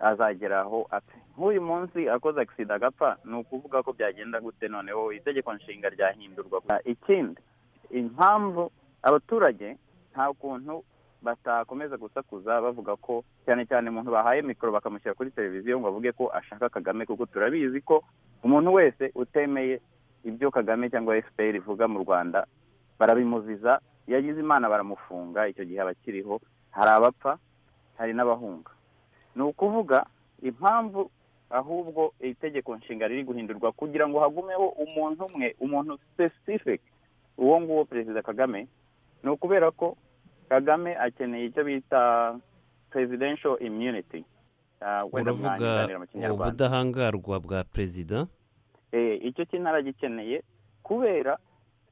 azagera aho apfa nk'uyu munsi akoze agisida agapfa ni ukuvuga ko byagenda gute noneho itegeko nshinga ryahindurwa ikindi impamvu abaturage nta kuntu batakomeza gusakuza bavuga ko cyane cyane umuntu bahaye mikoro bakamushyira kuri televiziyo ngo avuge ko ashaka kagame kuko turabizi ko umuntu wese utemeye ibyo kagame cyangwa fpr ivuga mu rwanda barabimuziza yagize imana baramufunga icyo gihe aba akiriho hari abapfa hari n'abahunga ni ukuvuga impamvu ahubwo itegeko nshinga riri guhindurwa kugira ngo hagumeho umuntu umwe umuntu specific uwo nguwo perezida kagame ni ukubera ko kagame akeneye icyo bita presidential immunity Ah, wenda uravuga mwanyiganira mu kinyarwanda ubudahangarwa bwa perezida Eh, icyo kinaragikeneye kubera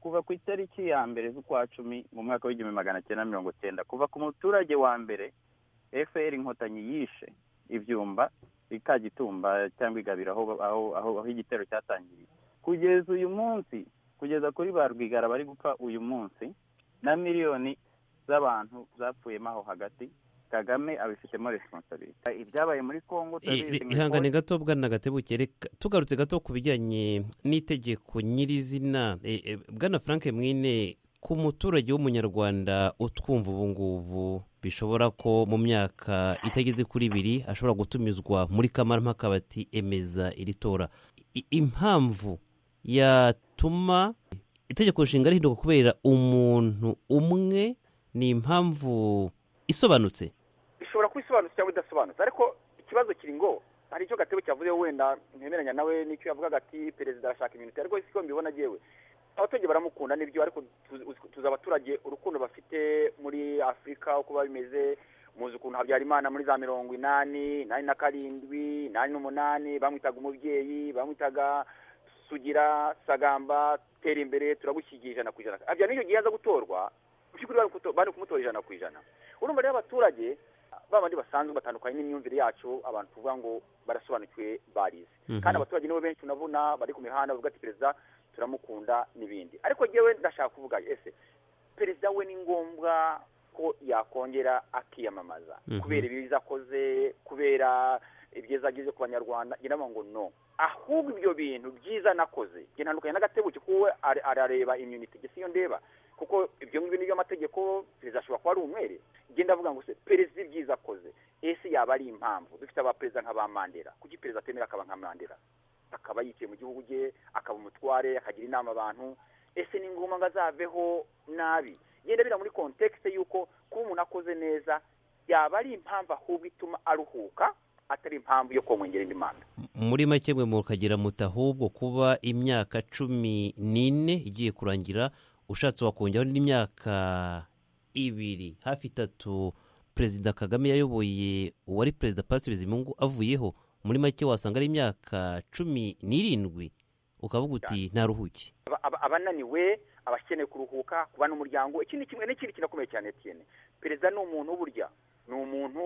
kuva ku itariki ya mbere z'ukwa cumi mu mwaka w'igihumbi magana cyenda mirongo cyenda kuva ku muturage wa mbere fpr inkotanyi yishe ibyumba ikagitumba cyangwa igabira aho aho aho, aho igitero cyatangiriye kugeza uyu munsi kugeza kuri ba rwigara bari gupfa uyu munsi na miliyoni z'abantu zapfuyemo aho hagati kagame abifitemo responsabilite ibyabaye muri kongo I- turabizi i- mu ihangane gato bwana gatebuke reka tugarutse gato ku bijyanye n'itegeko nyirizina e, e, bwana frank mwine ku muturage w'umunyarwanda utwumva ubu ngubu bishobora ko mu myaka itageze kuri ibiri ashobora gutumizwa muri kamarampaka bati emeza iri tora I- impamvu yatuma itegeko nshinga rihinduka kubera umuntu umwe ni impamvu isobanutse ishobora kuba isobanutse cyangwa idasobanutse ariko ikibazo kiri ngo hari icyo gatebe cyavuze wenda ntemeranya nawe n'icyo yavugaga ati perezida arashaka iminota ariko siko mbibona agewe abaturage baramukunda nibyo ariko tuzi- uzi- tuzi abaturage urukundo bafite muri afurika uko biba bimeze muzi ukuntu habyarimana muri za mirongo inani inani na karindwi inani n'umunani bamwitaga umubyeyi bamwitaga sugira sagamba tera imbere turagushyigiye ijana ku ijana habyarimana icyo gihe yaza gutorwa mu by'ukuri bari kuto- bari kumutora ijana ku ijana urumva rero abaturage ba bandi basanzwe batandukanye n'imyumvire yacu abantu tuvuga ngo barasobanukiwe barize Mhm. kandi abaturage nibo benshi unabona bari ku mihanda bavuga ati perezida turamukunda n'ibindi ariko njyewe ndashaka kuvuga ese perezida we ni ngombwa ko yakongera akiyamamaza Mhm. kubera ibiza akoze kubera ibyiza agize ku banyarwanda njye ndavuga ngo no ahubwo ibyo bintu byiza nakoze njye ntandukanye n'agatebuke kuko we ara- arareba imyuniti gusa iyo ndeba kuko ibyo ngibyo ni by'amategeko perezida ashobora kuba ari umwere njye ndavuga ngo se perezida ibyiza akoze ese yaba ari impamvu dufite abaperezida nk'aba mandela kuki perezida atemera akaba nka mandela akaba yicaye mu gihugu cye akaba umutware akagira inama abantu ese ni ngombwa ngo azaveho nabi genda bira muri kontekste y'uko kuba umuntu akoze neza yaba ari impamvu ahubwo ituma aruhuka atari impamvu yo kumwongera indi manda muri make mwe mukagira muti ahubwo kuba imyaka cumi n'ine igiye kurangira ushatse wakongeraho n'imyaka ibiri hafi itatu perezida kagame yayoboye uwari perezida Patrice bizimungu avuyeho muri make wasanga ari imyaka cumi n'irindwi ukavuga uti ntaruhuke abananiwe abakeneye kuruhuka kuba n'umuryango ikindi kimwe n'ikindi kinakomeye cyane etiyene perezida ni umuntu burya ni umuntu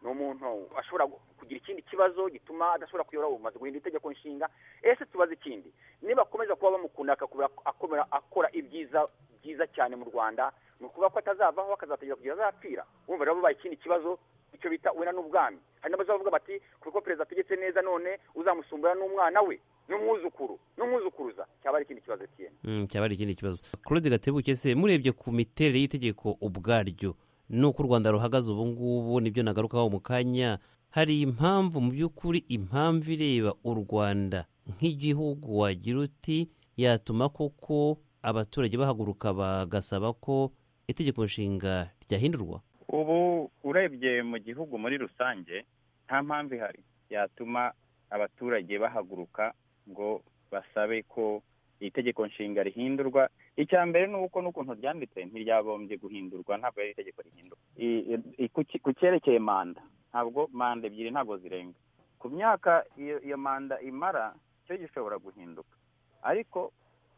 ni umuntu ashobora kugira ikindi kibazo gituma adashobora kuyobora ubumazi guhinda itegeko nshinga ese tubaze ikindi niba akomeza kuba bamukunda akakomera akora ibyiza byiza cyane mu rwanda ni ukuvuga ko atazavaho akazategera kugira azapfira wumva rero bubaye ikindi kibazo icyo bita wena n'ubwami hari n'abazavuga bati kuko perezida ategetse neza none uzamusumbura n'umwana we n'umwuzukuru n'umwuzukuruza cyaba ari ikindi kibazo kiyene Mm, cyaba ari ikindi kibazo claude gatebuke se murebye ku miterere y'itegeko ubwaryo n'uko u rwanda ruhagaze ubu ngubu nibyo nagarukaho mu kanya hari impamvu mu by'ukuri impamvu ireba u rwanda nk'igihugu wagira uti yatuma koko abaturage bahaguruka bagasaba ko itegeko nshinga ryahindurwa ubu urebye mu gihugu muri rusange nta mpamvu ihari yatuma abaturage bahaguruka ngo basabe ko itegeko nshinga rihindurwa icya mbere ni uko n'ukuntu ryanditse ntiryabombye guhindurwa ntabwo ari itegeko rihindurwa I- i- ku ki- ku cyerekeye manda ntabwo manda ebyiri ntabwo zirenga ku myaka iyo iyo manda imara cyo gishobora guhinduka ariko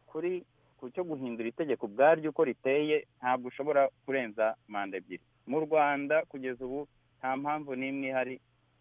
kuri ku cyo guhindura itegeko ubwaryo uko riteye ntabwo ushobora kurenza manda ebyiri mu rwanda kugeza ubu nta mpamvu n'imwe ihari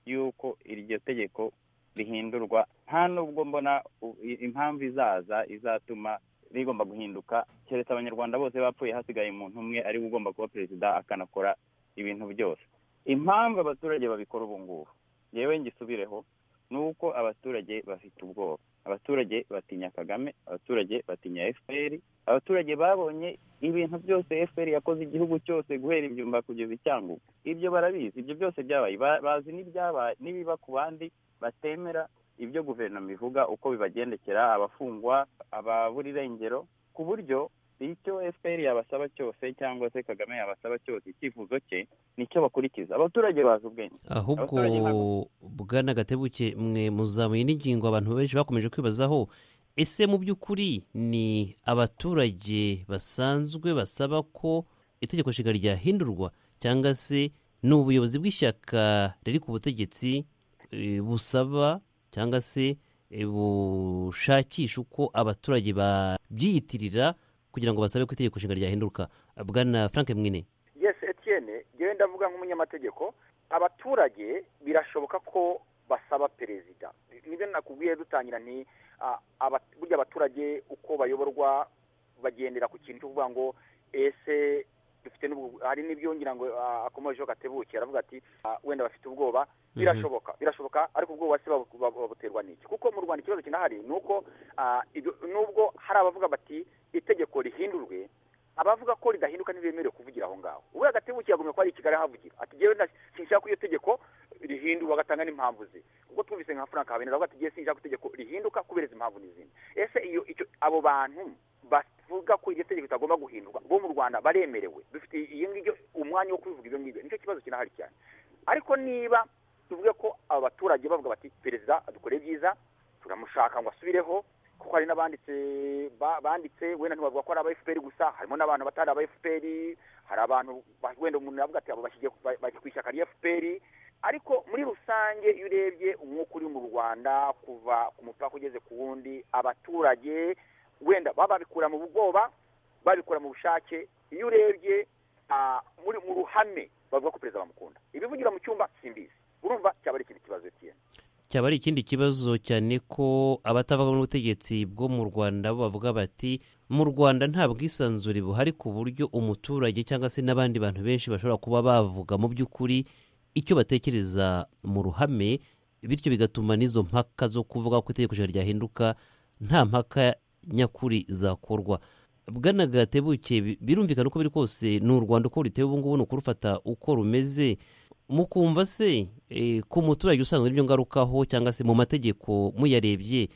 y'uko iryo tegeko rihindurwa nta n'ubwo mbona u- i- impamvu izaza izatuma rigomba guhinduka keretse abanyarwanda bose bapfuye hasigaye umuntu umwe ari we ugomba kuba perezida akanakora ibintu byose impamvu abaturage babikora ubu ngubu yewe ngisubireho ni uko abaturage bafite ubwoba abaturage batinya kagame abaturage batinya fpr abaturage babonye ibintu byose fpr yakoze igihugu cyose guhera ibyumba kugeza icyangugu ibyo barabizi ibyo byose byabaye Ba- bazi n'ibyabaye n'ibiba ku bandi batemera ibyo guverinoma ivuga uko bibagendekera abafungwa ababura irengero ku buryo icyo fpr yabasaba cyose cyangwa se kagame yabasaba cyose icyifuzo cye nicyo bakurikiza abaturage bazi ubwenge ahubwo Abaturage bwana gatebuke mwe muzamuye n'ingingo abantu benshi bakomeje kwibazaho ese mu by'ukuri ni abaturage basanzwe basaba ko itegeko nshinga ryahindurwa cyangwa se ni ubuyobozi bw'ishyaka riri ku butegetsi eh, busaba cyangwa se eh, bushakisha uko abaturage babyiyitirira kugira ngo basabe ko itegeko nshinga ryahinduka bwana frank mwine yes etiyene yewe ndavuga nk'umunyamategeko abaturage birashoboka ko basaba perezida nibyo nakubwiye dutangira nti ah, aba- burya abaturage uko bayoborwa bagendera ku kintu cyo kuvuga ngo ese dufite n'ubwo hari n'ibyongera ngo ah, akomejeho gatebuke aravuga ati ah, wenda bafite ubwoba birashoboka birashoboka ariko ubwoba se babu- babu- babuterwa n'iki kuko mu rwanda ikibazo kinahari ni uko ah, ibyo- nubwo hari abavuga bati itegeko rihindurwe abavuga ko ridahinduka ntibemerewe kuvugira aho ngaho ubu agatebutse yagumye ko ari i kigali ahavugira ati jyewe nda- sinshaka ko iyo tegeko rihindurwa agatanga n'impamvu ze ubwo twumvise nka frank habineza avuga ati jyewe sinshaka ko itegeko rihinduka kubera izi mpamvu n'izindi ese iyo icyo abo bantu bavuga ko iryo tegeko ritagomba guhindurwa bo mu rwanda baremerewe dufite iyo ngibyo umwanya wo kubivuga ibyo ngibyo nicyo kibazo kinahari cyane ariko niba tuvuge ko aba baturage bavuga bati perezida adukore byiza turamushaka ngo asubireho kuko hari n'abanditse ba- banditse wenda ntibavuga ko ari aba fpr gusa harimo n'abantu batari aba fpr hari abantu ba- wenda umuntu yavuga ati abo bashyigiye ba- bashyigiye ku ishyaka rya fpr ariko muri rusange iyo urebye umwuka uri mu rwanda kuva ku mupaka ugeze ku wundi abaturage wenda baba babikura mu bwoba babikura mu bushake iyo urebye ah, muri mu ruhame bavuga ko perezida bamukunda ibivugira mu cyumba simbizi urumva cyaba ari ikindi kibazo kiyene cyaba ari ikindi kibazo cyane ko abatavuga n'ubutegetsi bwo mu rwanda bo bavuga bati mu rwanda nta bwisanzure buhari ku buryo umuturage cyangwa se n'abandi bantu benshi bashobora kuba bavuga mu by'ukuri icyo batekereza mu ruhame bityo bigatuma n'izo mpaka zo kuvuga ko itegeko nshinga ryahinduka nta mpaka nyakuri zakorwa bwana gatebuke bi- birumvikana uko biri kose ni u rwanda uko ruteye ubu ngubu ni ukurufata uko rumeze mukumva se eh, ku muturage usanzwe n'ibyo ngarukaho cyangwa se mu mategeko muyarebye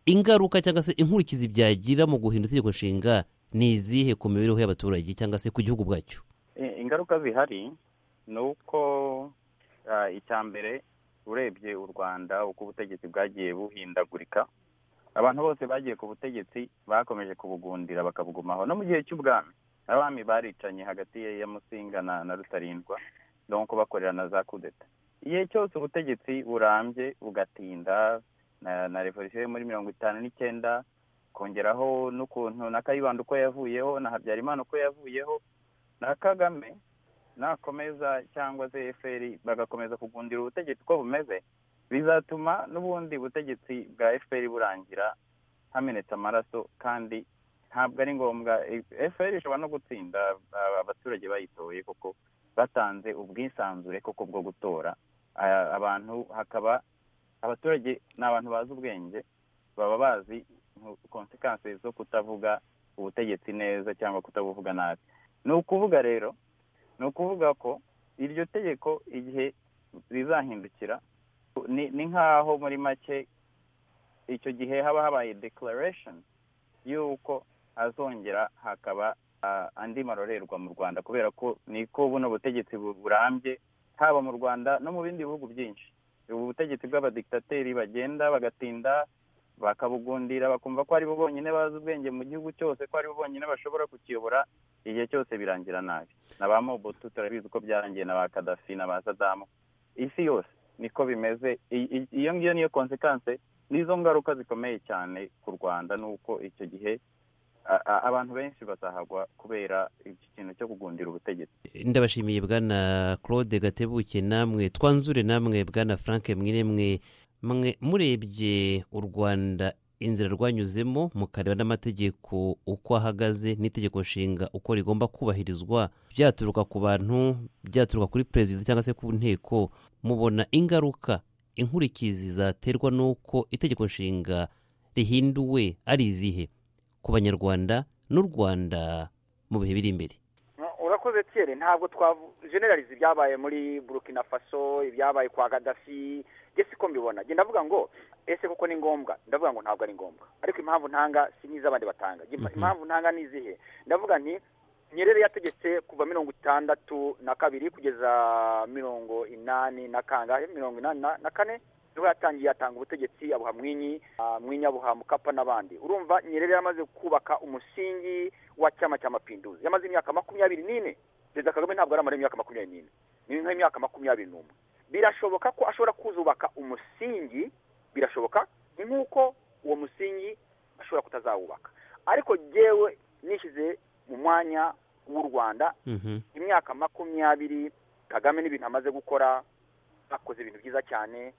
ingaruka cyangwa se inkurikizi byagira mu guhinda itegeko nshinga ni izihe ku mibereho y'abaturage cyangwa se ku gihugu bwacyo I- ingaruka zihari ni uko ah, icya mbere urebye u rwanda uko ubutegetsi bwagiye buhindagurika abantu bose bagiye ku butegetsi bakomeje kubugundira bakabugumaho no mu gihe cy'ubwami abami baricanye hagati ya ya musinga na, na rutarindwa donc bakorera na za kudeta igihe cyose ubutegetsi burambye bugatinda na revolisiyo yo muri mirongo itanu n'icyenda kongeraho n'ukuntu na kayibanda uko yavuyeho na habyarimana uko yavuyeho na kagame nakomeza cyangwa se efuperi bagakomeza kugundira ubutegetsi uko bumeze bizatuma n'ubundi butegetsi bwa efuperi burangira hamenetse amaraso kandi ntabwo ari ngombwa efuperi ishobora no gutsinda abaturage bayitoye kuko batanze ubwisanzure koko bwo gutora abantu hakaba abaturage ni abantu bazi ubwenge baba bazi konsekansi zo kutavuga ubutegetsi neza cyangwa kutabuvuga nabi ni ukuvuga rero ni ukuvuga ko iryo tegeko igihe rizahindukira ni nk'aho muri make icyo gihe haba habaye declaration y'uko azongera hakaba andi marorerwa mu rwanda kubera ko niko buno butegetsi burambye haba mu rwanda no mu bindi bihugu byinshi ubu butegetsi bw'abadikitateri bagenda bagatinda bakabugundira bakumva ko aribo bonyine bazi ubwenge mu gihugu cyose ko aribo bonyine bashobora kukiyobora igihe cyose birangira nabi na ba mobutu turabizi uko byarangiye na ba kadafi na ba sadamu isi yose niko bimeze iyo ngiyo niyo konsekanse n'izo ngaruka zikomeye cyane ku rwanda n'uko icyo gihe abantu benshi bazahagwa kubera iki kintu cyo kugundira ubutegetsi ndabashimiye bwana claude gatebuke namwe twanzure namwe bwana frank mwine mwe mwe murebye u rwanda inzira rwanyuzemo mukareba n'amategeko uko ahagaze n'itegeko nshinga uko rigomba kubahirizwa byaturuka ku bantu byaturuka kuri perezida cyangwa se ku nteko mubona ingaruka inkurikizi zaterwa n'uko itegeko nshinga rihinduwe ari izihe ku banyarwanda n'u rwanda mu bihe biri imbere urakoze kere ntabwo twajenerariza ibyabaye muri burukina faso ibyabaye kwa gadasi ese ko mbibona genda ndavuga ngo ese kuko ni ngombwa ndavuga ngo ntabwo ari ngombwa ariko impamvu ntanga si n'iz'abandi batanga impamvu ntanga ni izihe ndavuga nti nyerere yategetse kuva mirongo itandatu na kabiri kugeza mirongo inani na kangahe mirongo inani na kane niho yatangiye yatanga ubutegetsi abuha mwinyi mwinyi abuha mukapa n'abandi urumva nyerere yamaze kubaka umusingi wa cyama cya mapinduzi yamaze imyaka makumyabiri n'ine perezida kagame ntabwo yari amara imyaka makumyabiri n'ine ni nk'imyaka makumyabiri n'umwe birashoboka ko ashobora kuzubaka umusingi birashoboka ni nk'uko uwo musingi ashobora kutazawubaka ariko yewe nishyize mu mwanya w'u rwanda imyaka makumyabiri kagame n'ibintu amaze gukora akoze ibintu byiza cyane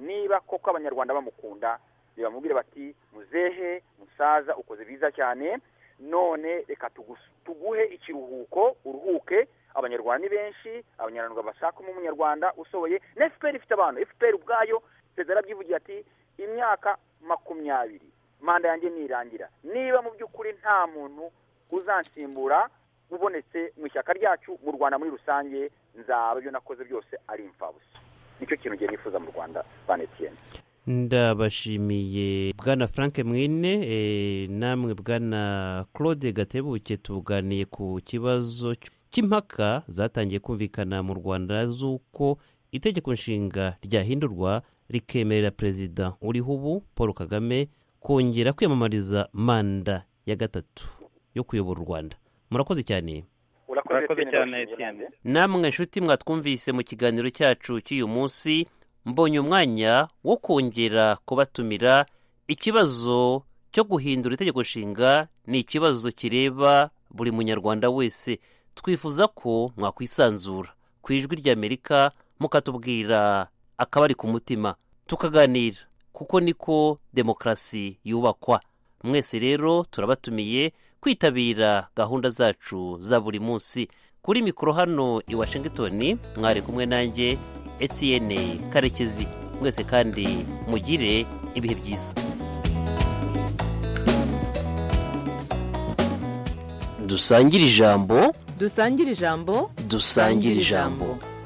niba koko abanyarwanda bamukunda bamubwire bati muzehe musaza ukoze biza cyane none reka tuguhe ikiruhuko uruhuke abanyarwanda ni benshi abanyarwanda bashakamo umunyarwanda usohoye na efuperi ifite abantu efuperi ubwayo perezida yarabyivugiye ati imyaka makumyabiri manda yanjye nirangira niba mu by'ukuri nta muntu uzansimbura ubonetse mu ishyaka ryacu mu rwanda muri rusange nzaba ibyo nakoze byose ari imfabusa nicyo kintu ngiye nifuza mu rwanda ba netiyeni ndabashimiye bwana frank mwine namwe bwana claude gatebuke tuganiye ku kibazo cy'impaka zatangiye kumvikana mu rwanda z'uko itegeko nshinga ryahindurwa rikemerera perezida uriho ubu paul kagame kongera kwiyamamariza manda ya gatatu yo kuyobora u rwanda murakoze cyane urakoze cyane etiyeni namwe nshuti mwatwumvise mu kiganiro cyacu cy'uyu munsi mbonye umwanya wo kongera kubatumira ikibazo cyo guhindura itegeko nshinga ni ikibazo kireba buri munyarwanda wese twifuza ko mwakwisanzura ku ijwi ry'amerika mukatubwira akabari ku mutima tukaganira kuko niko demokarasi yubakwa mwese rero turabatumiye kwitabira gahunda zacu za buri munsi kuri mikoro hano i washingitoni mwari kumwe nanjye etiyene karekezi mwese kandi mugire ibihe byiza dusangire ijambo dusangire ijambo dusangire ijambo